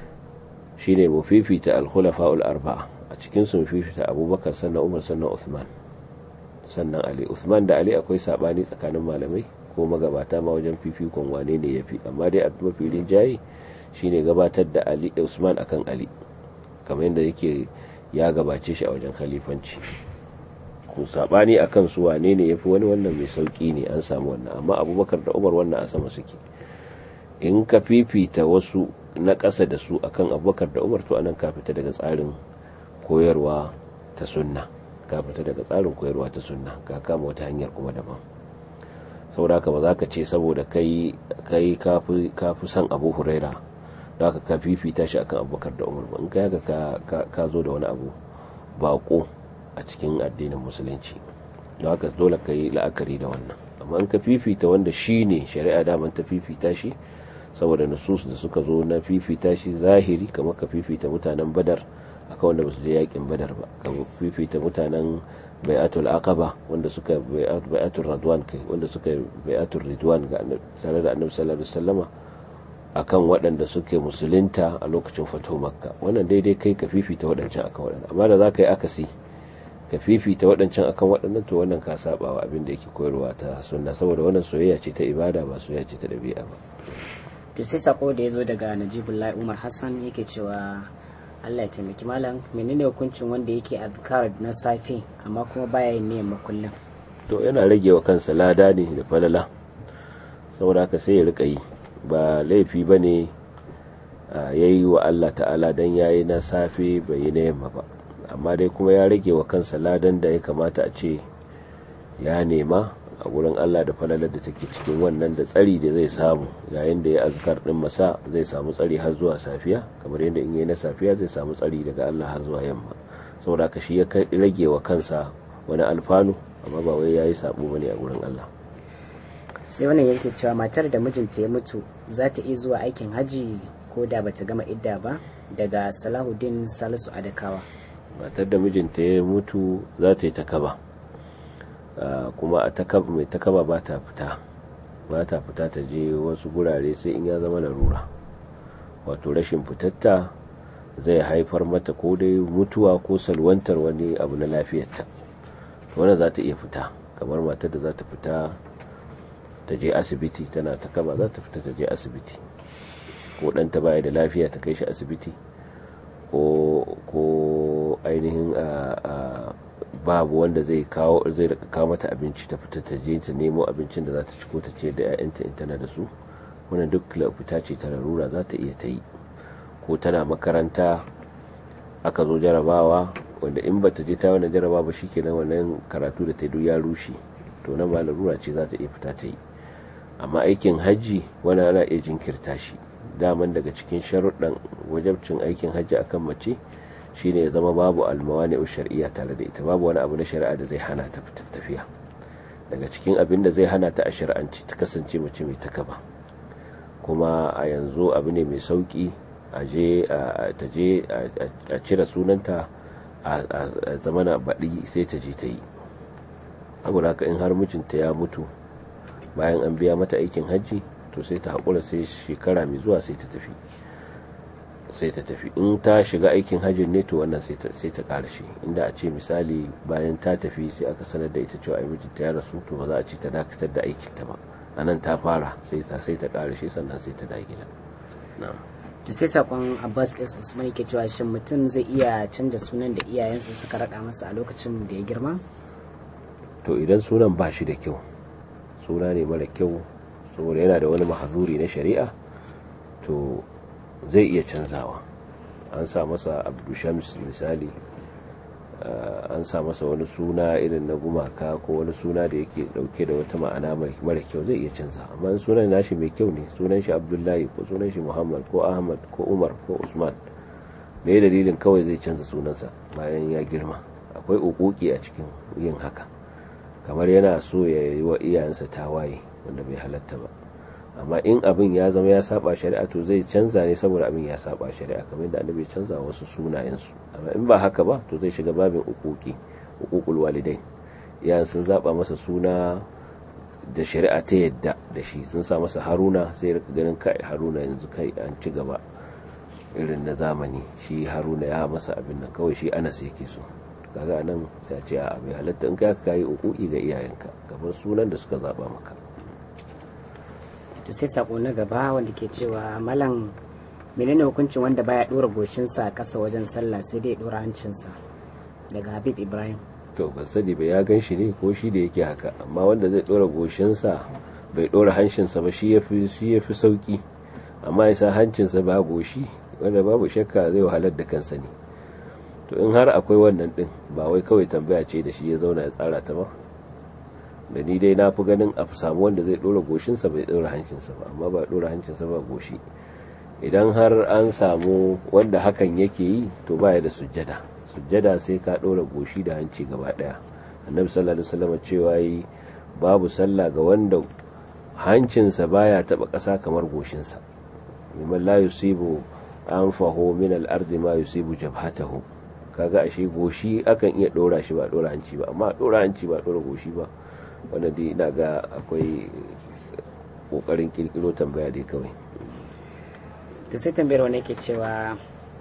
shine mu fifita al-khulafa'ul arba'a a cikin su mu fifita abubakar sannan umar sannan usman sannan ali usman da ali akwai sabani tsakanin malamai ko magabata ma wajen fifikon wane ne yafi amma dai abin mafi rinjaye shine gabatar da ali usman akan ali kamar yadda yake ya gabace shi a wajen khalifanci ko sabani akan su wane ne yafi wani wannan mai sauki ne an samu wannan amma abubakar da umar wannan a sama suke in ka fifita wasu na ƙasa da su akan abubakar da umar to anan ka fita daga tsarin koyarwa ta sunna ka fita daga tsarin koyarwa ta sunna ka kama wata hanyar kuma daban saboda haka ba za ka ce saboda kai kai kafi son abu huraira da haka ka fifita shi akan abubakar da umar ba in kai haka ka zo da wani abu bako a cikin addinin musulunci da haka dole ka yi la'akari da wannan amma in ka fifita wanda shi ne shari'a daman ta fifita shi saboda nusus da suka zo na fifita shi zahiri kamar ka fifita mutanen badar akan wanda basu je yakin badar ba ka fifita mutanen bai'atul aqaba wanda suka bai'atul radwan kai wanda suka bai'atul ridwan ga tare da annabi sallallahu alaihi wasallama akan waɗanda suke musulunta a lokacin fato makka wannan daidai kai ka fifita waɗancan akan waɗannan amma da za ka yi akasi ka fifita waɗancan akan waɗannan to wannan ka saba wa abin da yake koyarwa ta sunna saboda wannan soyayya ce ta ibada ba soyayya ce ta ɗabi'a ba to sai sako da ya zo daga najibullahi umar hassan yake cewa allah ya taimaki malam menene hukuncin wanda yake azkar na safe amma kuma baya yin niyyar makullin to yana rage wa kansa lada ne da falala saboda haka sai ya rika yi ba laifi ba ne ya yi wa allah ta'ala don ya yi na safe bai yi na yamma ba amma dai kuma ya rage wa kansa ladan da ya kamata a ce ya nema a wurin Allah da falalar da take cikin wannan da tsari da zai samu yayin da ya azkar din masa zai samu tsari har zuwa safiya kamar yadda in yi na safiya zai samu tsari daga Allah har zuwa yamma saboda ka shi ya rage wa kansa wani alfanu amma ba wai yayi sabo bane a wurin Allah sai wannan yake cewa matar da mijinta ya mutu za ta iya zuwa aikin haji ko da bata gama idda ba daga Salahuddin Salisu Adakawa matar da mijinta ya mutu za ta yi takaba kuma a takaba mai takaba ba ta fita ba ta fita ta je wasu gurare sai in ya zama larura wato rashin fitatta zai haifar mata ko dai mutuwa ko salwantar wani abu na lafiyarta wannan za ta iya fita kamar matar da za ta fita ta je asibiti tana takaba za ta fita ta je asibiti ko ɗanta baya da lafiya ta kai shi asibiti ko ainihin babu wanda zai kawo zai rika kawo mata abinci ta fita ta je ta nemo abincin da za ta ci ko ta ce da 'ya'yanta in tana da su wannan duk fita ce ta larura za ta iya ta yi ko tana makaranta aka zo jarabawa wanda in ba ta je ta wannan jarabawa ba shikenan wannan karatu da ta duk ya rushe to nan ba larura ce za ta iya fita ta yi amma aikin hajji wani ana iya jinkirta shi daman daga cikin sharuɗan wajabcin aikin hajji akan mace shine ya zama babu almawani shar'iyya tare da ita babu wani abu na shari'a da zai hana ta tafiya daga cikin abin da zai hana ta a shari'anci ta kasance mace mai takaba kuma a yanzu abu ne mai sauki a je ta je a cire sunanta a zamana baɗi sai ta je ta yi saboda haka in har mijinta ya mutu bayan an biya mata aikin hajji to sai ta haƙura sai shekara mai zuwa sai ta tafi sai ta tafi in ta shiga aikin hajjin ne to wannan sai ta ƙara shi inda a ce misali bayan ta tafi sai aka sanar da ita cewa ai mijinta ya rasu to ba za a ce ta dakatar da aikinta ba a nan ta fara sai ta sai ta ƙara shi sannan sai ta da gida na'am to sai sakon abbas s usman yake cewa shin mutum zai iya canza sunan da iyayensa suka raɗa masa a lokacin da ya girma to idan sunan ba shi da kyau suna ne mara kyau saboda yana da wani mahazuri na shari'a to zai iya canzawa an sa masa abdushams misali an sa masa wani suna irin na gumaka ko wani suna da yake dauke da wata ma'ana mara kyau zai iya canza amma sunan nashi mai kyau ne sunan shi abdullahi ko sunan shi muhammad ko ahmad ko umar ko usman me dalilin kawai zai canza sunansa bayan ya girma akwai ukuki a cikin yin haka kamar yana so ya yi wa iyayensa tawaye wanda bai halatta ba amma in abin ya zama ya saba shari'a to zai canza ne saboda abin ya saba shari'a kamar yadda annabi canza wasu sunayensu amma in ba haka ba to zai shiga babin ukuki ukukul walidai iyayen sun zaba masa suna da shari'a ta yadda da shi sun sa masa haruna sai rika ganin kai haruna yanzu kai an ci gaba irin na zamani shi haruna ya masa abin nan kawai shi anas yake so kaga nan sai a ce a bai halatta in ka kayi ukuki ga iyayenka kamar sunan da suka zaba maka to sai sako na gaba wanda ke cewa malam menene hukuncin wanda baya dora goshinsa a ƙasa wajen sallah sai dai dora hancinsa daga habib ibrahim to ban sani ba ya gan shi ne ko shi da yake haka amma wanda zai dora goshinsa bai dora hancinsa ba shi yafi shi yafi sauki amma ya sa hancinsa ba goshi wanda babu shakka zai wahalar da kansa ne to in har akwai wannan din ba wai kawai tambaya ce da shi ya zauna ya tsara ta ba da ni dai na fi ganin a samu wanda zai dora goshinsa bai dora hancinsa ba amma ba dora hancinsa ba goshi idan har an samu wanda hakan yake yi to baya da sujjada sujjada sai ka dora goshi da hanci gaba daya annabi sallallahu alaihi wasallam cewa yi babu sallah ga wanda hancinsa baya taba kasa kamar goshinsa liman la yusibu anfahu min al-ardi ma yusibu jabhatahu kaga ashe goshi akan iya dora shi ba dora hanci ba amma dora hanci ba dora goshi ba wanda dai ina ga akwai kokarin kirkiro tambaya dai kawai to sai tambayar wani ke cewa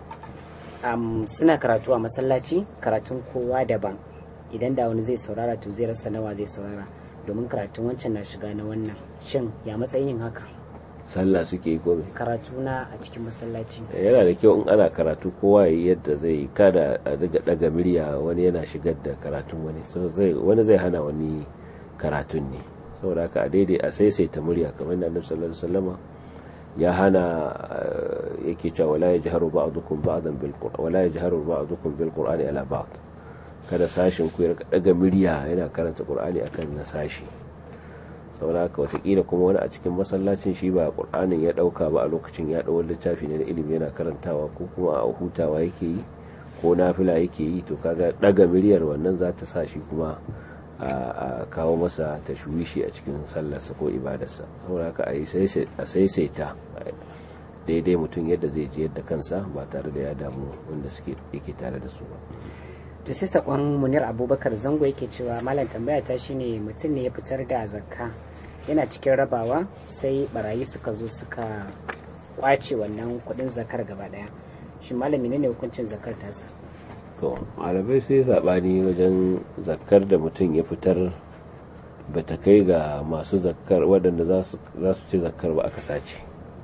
suna karatu a masallaci karatun kowa daban idan da wani zai saurara to zai rasa nawa zai saurara domin karatun wancan na shiga na wannan shin ya matsayin yin haka sallah suke yi gobe karatu na a cikin masallaci yana da kyau in ana karatu kowa yi yadda zai kada a daga daga murya wani yana shigar da karatun wani wani zai hana wani karatun ne saboda haka a daidai a saisaita murya kamar da annabi sallallahu alaihi wasallama ya hana yake cewa wala yajharu ba'dukum ba'dan bil qur'an wala yajharu ba'dukum bil qur'ani ala ba'd kada sashin ku ya daga murya yana karanta qur'ani akan na sashi saboda haka watakila kuma wani a cikin masallacin shi ba qur'anin ya dauka ba a lokacin ya dawo littafi ne na ilimi yana karantawa ko kuma a hutawa yake yi ko nafila yake yi to kaga daga miryar wannan za ta sa shi kuma a kawo masa tashwishi a cikin sallarsa ko ibadarsa saboda haka a saisaita daidai mutum yadda zai ji yadda kansa ba tare da ya damu wanda suke yake tare da su ba to sai sakon munir abubakar zango yake cewa malam tambaya ta shine mutum ne ya fitar da zakka yana cikin rabawa sai barayi suka zo suka kwace wannan kudin zakar gaba daya shi malami ne hukuncin zakar tasa to malamai sai zaɓani wajen zakkar da mutum ya fitar ba ta kai ga masu zakkar waɗanda za su ci zakkar ba aka sace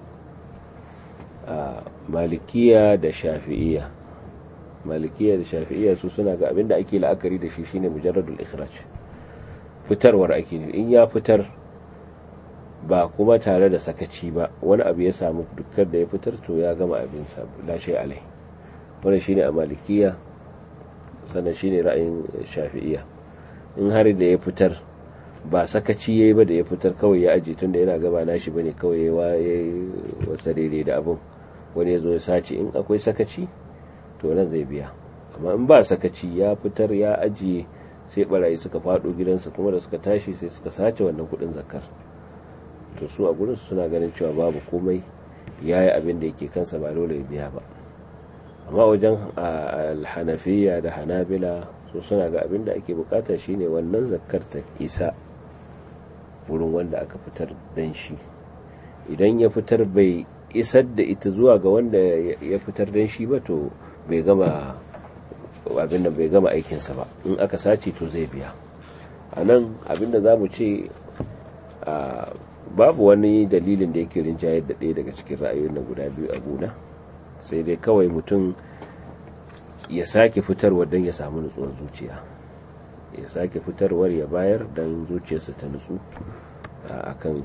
malikiya da shafi'iya malikiya da shafi'iya su suna ga abinda ake la'akari da shi shine mujarradul ikhraj fitarwar ake in ya fitar ba kuma tare da sakaci ba wani abu ya samu dukkan da ya fitar to ya gama abinsa lashe alai wannan shine a malikiya sannan shine ra'ayin shafi'iya in har da ya fitar ba sakaci yayi ba da ya fitar kawai ya aje tunda yana gaba nashi bane kawai ya wasa daidai da abin wani ya zo ya sace in akwai sakaci to nan zai biya amma in ba sakaci ya fitar ya ajiye sai barayi suka fado gidansa kuma da suka tashi sai suka sace wannan kudin zakar to su a gurin suna ganin cewa babu komai ya yi abin da yake kansa ba dole ya biya ba amma wajen alhanafiya da hanabila su suna ga abin da ake bukata shine wannan zakar ta isa wurin wanda aka fitar dan shi idan ya fitar bai isar da ita zuwa ga wanda ya fitar dan shi ba to bai gama abin da bai gama aikinsa ba in aka sace to zai biya a nan abin da za mu ce babu wani dalilin da yake rinjayar da ɗaya daga cikin ra'ayoyin na guda biyu a gona sai dai kawai mutum ya sake fitarwa don ya samu nutsuwar zuciya ya sake fitarwar ya bayar don zuciyarsa ta nutsu akan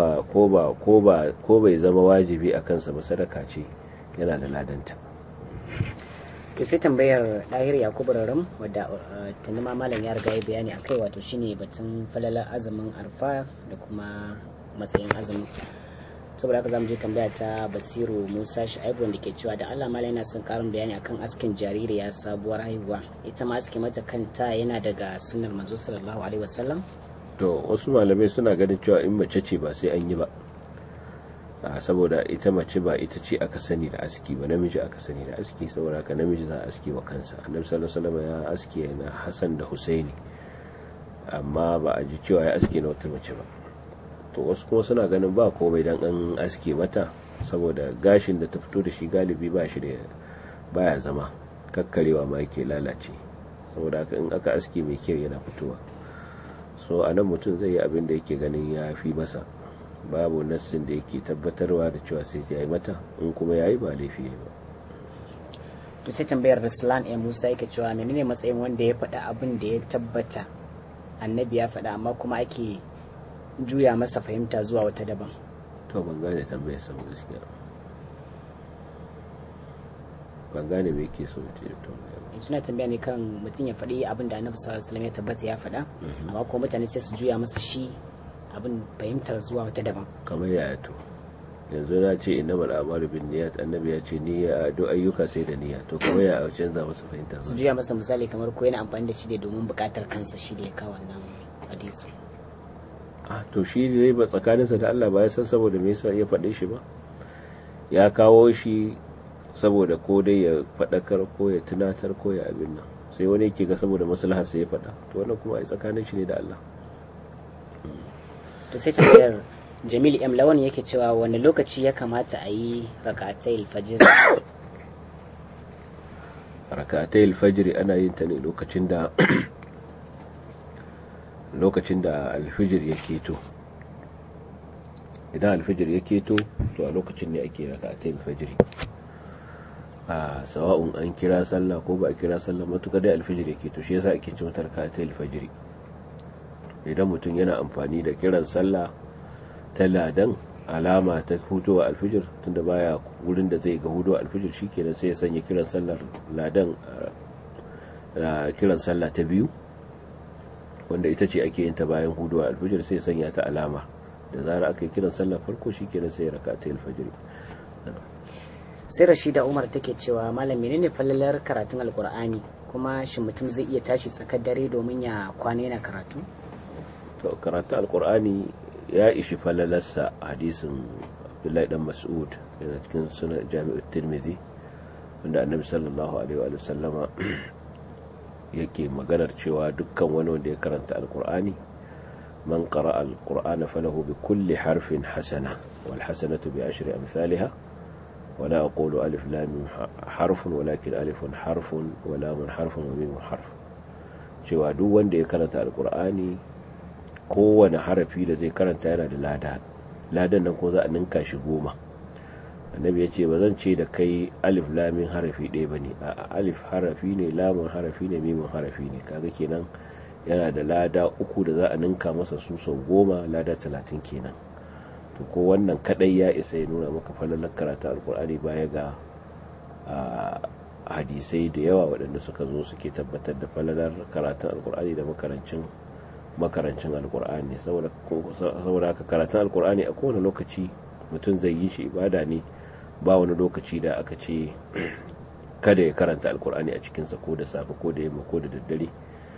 ko bai zama wajibi a kansa ba sadaka ce yana da ladanta to sai tambayar ɗahir yakubu raram wadda tuni ma malam ya riga ya bayani a kai wato shine batun falalar azumin arfa da kuma matsayin azumin saboda haka zamu je tambaya ta basiru musa sha'ibu wanda ke cewa da allah malam yana son karin bayani akan askin jaririya sabuwar haihuwa ita ma aske mata kanta yana daga sunnar manzo sallallahu alaihi wasallam to wasu malamai suna ganin cewa in mace ce ba sai an yi ba saboda ita mace ba ita ce aka sani da aski ba namiji aka sani da aski saboda haka namiji za a aski wa kansa annabi sallallahu alaihi wasallam ya aski na Hassan da Husaini amma ba a ji cewa ya aski na wata mace ba to wasu kuma suna ganin ba komai dan an aski mata saboda gashin da ta fito da shi galibi ba shi da baya zama kakkarewa ma yake lalace saboda haka in aka aski mai kyau yana fitowa so a nan mutum zai yi abin da yake ganin ya fi masa babu nassin da yake tabbatarwa da cewa sai ya yi mata in kuma ya yi ba laifi ya ba to sai tambayar Ruslan ya Musa yake cewa menene matsayin wanda ya faɗa abin da ya tabbata annabi ya faɗa amma kuma ake juya masa fahimta zuwa wata daban to ban gane tambayar sa gaskiya ban gane me yake so ce to suna tambaya ne kan mutum ya faɗi abin da annabi sallallahu alaihi wasallam ya tabbata ya faɗa amma kuma mutane sai su juya masa shi abin fahimtar zuwa wata daban kamar yaya to yanzu na ce inna mal amalu bin niyyat annabi ya ce niyya duk ayyuka sai da niyya to kamar ya canza masa fahimtar su juya masa misali kamar ko yana amfani da shi ne domin bukatar kansa shi da ya kawo wannan hadisi ah to shi ne ba tsakaninsa da Allah ba ya san saboda me yasa ya faɗe shi ba ya kawo shi saboda ko dai ya faɗakar ko ya tunatar ko ya abin nan sai wani yake ga saboda maslahar sai ya faɗa to wannan kuma ai tsakanin shi ne da Allah to sai tambayar Jamil M Lawan yake cewa wani lokaci ya kamata a yi rak'atai alfajir rak'atai alfajir ana yin ta ne lokacin da lokacin da alfijir ya keto idan alfijir ya keto to a lokacin ne ake rak'atai alfajir a sawa'un an kira sallah ko ba a kira sallah matuƙa da alfijir ya keto shi yasa ake ce mata rak'atai alfajir idan mutum yana amfani da kiran sallah ta ladan alama ta hudowa alfijir tunda baya wurin da zai ga hudowa alfijir shikenan sai ya sanya kiran sallar ladan kiran sallah ta biyu wanda ita ce ake yin ta bayan hudowa alfijir sai ya sanya ta alama da zara aka yi kiran sallar farko shikenan sai ya raka ta alfijir sai rashida umar take cewa malam menene fallalar karatun alkur'ani kuma shi mutum zai iya tashi tsakar dare domin ya kwana yana karatu to karatun alkur'ani ya ishi falalarsa hadisin abdullahi dan mas'ud yana cikin sunan jami'ar tirmidhi wanda annabi sallallahu alaihi wa sallama yake maganar cewa dukkan wani wanda ya karanta alkur'ani man qara alqur'ana falahu bi kulli harfin hasana wal hasanatu bi ashri amsalha ولا أقول ألف لام حرف ولكن ألف حرف ولام حرف وميم حرف cewa duk wanda ya karanta alkur'ani kowane harafi da zai karanta yana da lada ladan nan ko za a ninka shi goma annabi ya ce ba zan ce da kai alif lamin harafi ɗaya ba ne a alif harafi ne lamun harafi ne mimun harafi ne kaga kenan yana da lada uku da za a ninka masa su sau goma lada talatin kenan to ko wannan kadai ya isa ya nuna maka falalar karatu alkur'ani baya ga hadisai da yawa waɗanda suka zo suke tabbatar da falalar karatun alkur'ani da makarancin makarancin alkur'ani saboda haka karatun alkur'ani a kowane lokaci mutum zai yi shi ibada ne ba wani lokaci da aka ce kada ya karanta alkur'ani a cikinsa ko da safe ko da yamma ko da daddare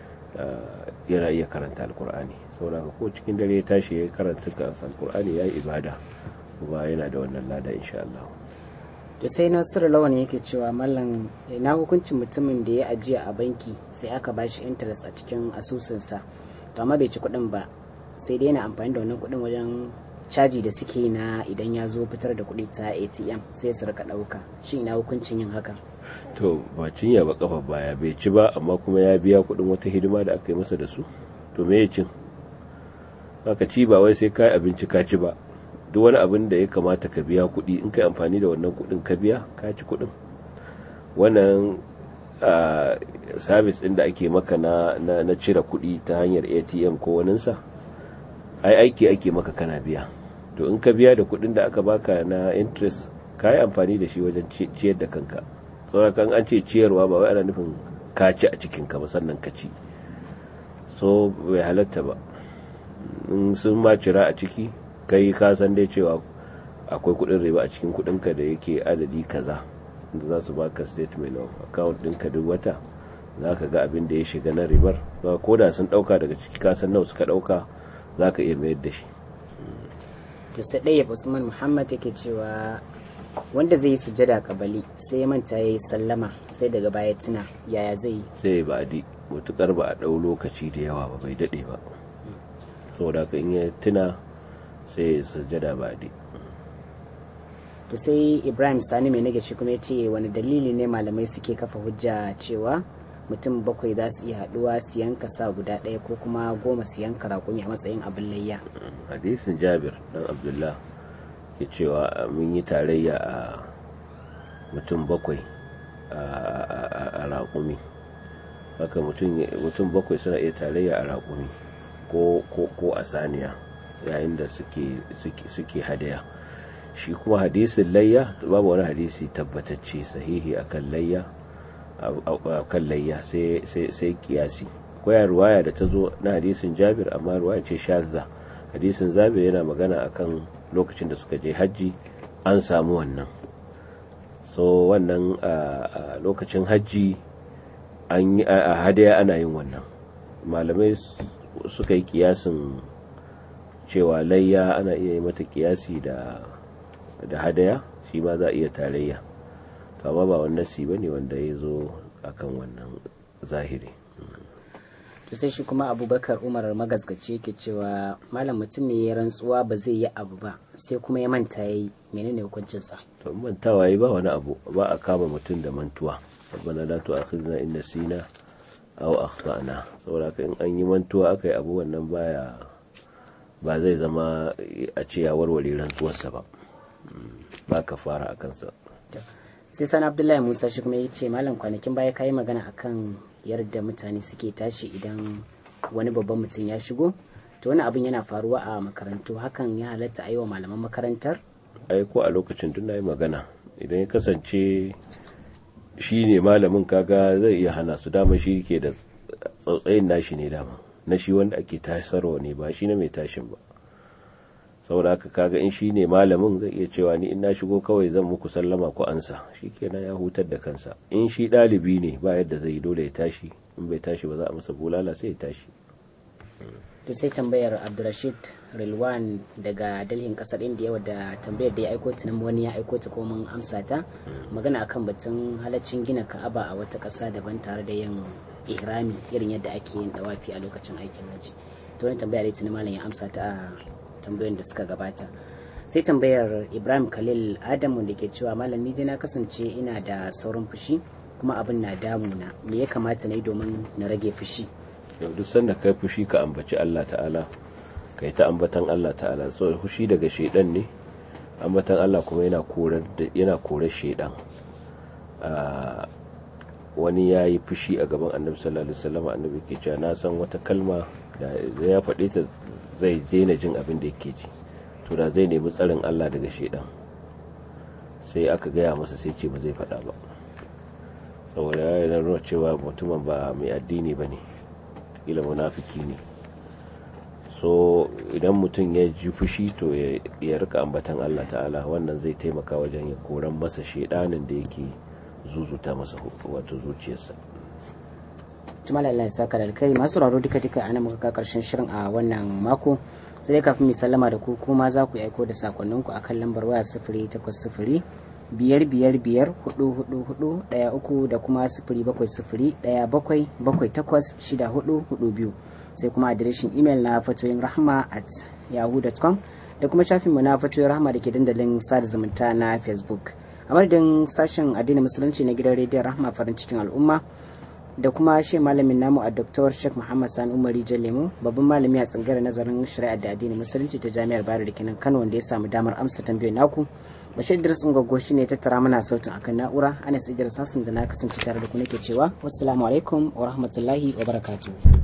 yana iya karanta alkur'ani saboda haka ko cikin dare ya tashi ya karanta alkur'ani ya yi ibada kuma yana da wannan lada insha Allah to sai nasiru lawan yake cewa mallam na hukuncin mutumin da ya ajiya a banki sai aka ba shi interest a cikin asusunsa to amma bai ci kuɗin ba sai dai yana amfani da wannan kuɗin wajen caji da suke na idan ya zo fitar da kuɗi ta atm sai su rika ɗauka shi ina hukuncin yin haka to ba cinya ba kafa baya bai ci ba amma kuma ya biya kuɗin wata hidima da aka yi masa da su to me ya cin haka ci ba wai sai kai abinci ka ci ba duk wani abin da ya kamata ka biya kuɗi in kai amfani da wannan kuɗin ka biya ka ci kuɗin wannan sabis ɗin da ake maka na, na, cire kuɗi ta hanyar atm ko waninsa ai aiki ake maka kana biya to in ka biya da kuɗin da aka baka na interest ka yi amfani da shi wajen ciyar da kanka kan an ce ciyarwa ba wai ana nufin ka ci a cikinka ba sannan ka ci so bai halatta ba in sun ma cira a ciki kai ka san dai cewa akwai kudin riba a cikin kudinka da yake adadi kaza da za su baka statement of account ɗinka duk wata za ka ga abin da ya shiga na ribar ko da sun ɗauka daga ciki ka san nawa suka ɗauka za ka iya mayar da shi to sai ɗaya usman muhammad yake cewa wanda zai yi sujada kabali sai ya manta ya yi sallama sai daga baya tuna yaya zai yi sai ba di mutukar ba a ɗau lokaci da yawa ba bai daɗe ba saboda ka in ya tuna sai ya sujada ba di to sai ibrahim sani mai nage shi kuma ya ce wani dalili ne malamai suke kafa hujja cewa mutum bakwai za su iya haɗuwa su yanka sa guda ɗaya ko kuma goma su yanka raƙumi a matsayin abin layya hadisin jabir dan abdullah ke cewa mun yi tarayya a mutum bakwai a raƙumi haka mutum bakwai suna iya tarayya a raƙumi ko a saniya yayin da suke hadaya shi kuma hadisin layya babu wani hadisi tabbatacce sahihi akan layya akan layya sai kiyasi kwaya ruwaya da ta zo na hadisin jabir amma ruwaya ce shazza hadisin zabir yana magana akan lokacin da suka je hajji an samu wannan so wannan a lokacin hajji a hadaya ana yin wannan malamai suka yi kiyasin cewa layya ana iya yi mata kiyasi da da hadaya shi ma za a iya tarayya to amma ba wannan si bane wanda ya zo akan wannan zahiri to sai shi kuma abubakar umar magazgaci yake cewa malam mutum ne ya rantsuwa ba zai yi abu ba sai kuma ya manta ya yi menene hukuncinsa to mantawa yi ba wani abu ba a kama mutum da mantuwa rabbana la tu'akhidna in nasina aw akhtana saboda in an yi mantuwa aka yi abu wannan baya ba zai zama a ce ya warware rantsuwarsa ba ba ka fara a kansa sai sani abdullahi musa shi kuma ya ce malam kwanakin baya kayi magana akan yadda mutane suke tashi idan wani babban mutum ya shigo to wani abin yana faruwa a makarantu hakan ya halatta a yi wa malaman makarantar ai ko a lokacin tun yi magana idan ya kasance shi ne malamin kaga zai iya hana su dama shi ke da tsautsayin nashi ne dama na shi wanda ake tasarwa ne ba shi na mai tashin ba saboda haka kaga in shi ne malamin zai iya cewa ni in na shigo kawai zan muku sallama ku ansa shi kenan ya hutar da kansa in shi ɗalibi ne ba yadda zai dole ya tashi in bai tashi ba za a masa bulala sai ya tashi to sai tambayar abdurrashid rilwan daga dalhin kasar indiya wadda tambayar da ya aiko ta nan wani ya aiko ta ko mun amsa ta magana akan batun halaccin gina ka'aba a wata ƙasa daban tare da yin ihrami irin yadda ake yin dawafi a lokacin aikin haji to wani tambaya da tuni malam ya amsa ta a tambayoyin da suka gabata sai tambayar ibrahim khalil adamu da ke cewa malam ni na kasance ina da saurin fushi kuma abin na damuna me ya kamata na yi domin na rage fushi yau duk sanda kai fushi ka ambaci allah ta'ala kai ta ambatan allah ta'ala so fushi daga shaidan ne ambatan allah kuma yana korar yana korar shaidan wani ya yi fushi a gaban annabi sallallahu alaihi wasallam annabi ke cewa na san wata kalma da ya faɗe ta zai daina jin abin da yake ji to da zai nemi tsarin Allah daga shaidan sai aka gaya masa sai ce ba zai faɗa ba saboda ya nuna cewa mutumin ba mai addini ba ne kila munafiki ne so idan mutum ya ji fushi to ya rika ambatan Allah ta'ala wannan zai taimaka wajen ya koran masa shedanin da yake zuzuta masa wato zuciyarsa tumala Allah ya saka da alkai masu raro duka duka ana muka ka karshen shirin a wannan mako sai dai kafin mu sallama da ku kuma za ku aiko da sakonninku akan lambar waya sifiri takwas sifiri biyar biyar biyar hudu hudu hudu daya uku da kuma sifiri bakwai sifiri daya bakwai bakwai takwas shida hudu hudu biyu sai kuma adireshin imel na fatoyin rahama at yahoo.com da kuma shafinmu na fatoyin rahama da ke dandalin sada zumunta na facebook a madadin sashen addinin musulunci na gidan rediyon rahama farin cikin al'umma da kuma shi malamin namu a Dr. Sheikh Muhammad Sani Umari Jalemu babban malami a tsangarar nazarin shari'a da addinin musulunci ta Jami'ar Bayero da kenan Kano wanda ya samu damar amsa tambayoyin naku Bashir Idris Ungwaggo shi ne tattara mana sautin akan na'ura Anas Idris Hassan da na kasance tare da ku nake cewa wassalamu alaikum wa rahmatullahi wa barakatuh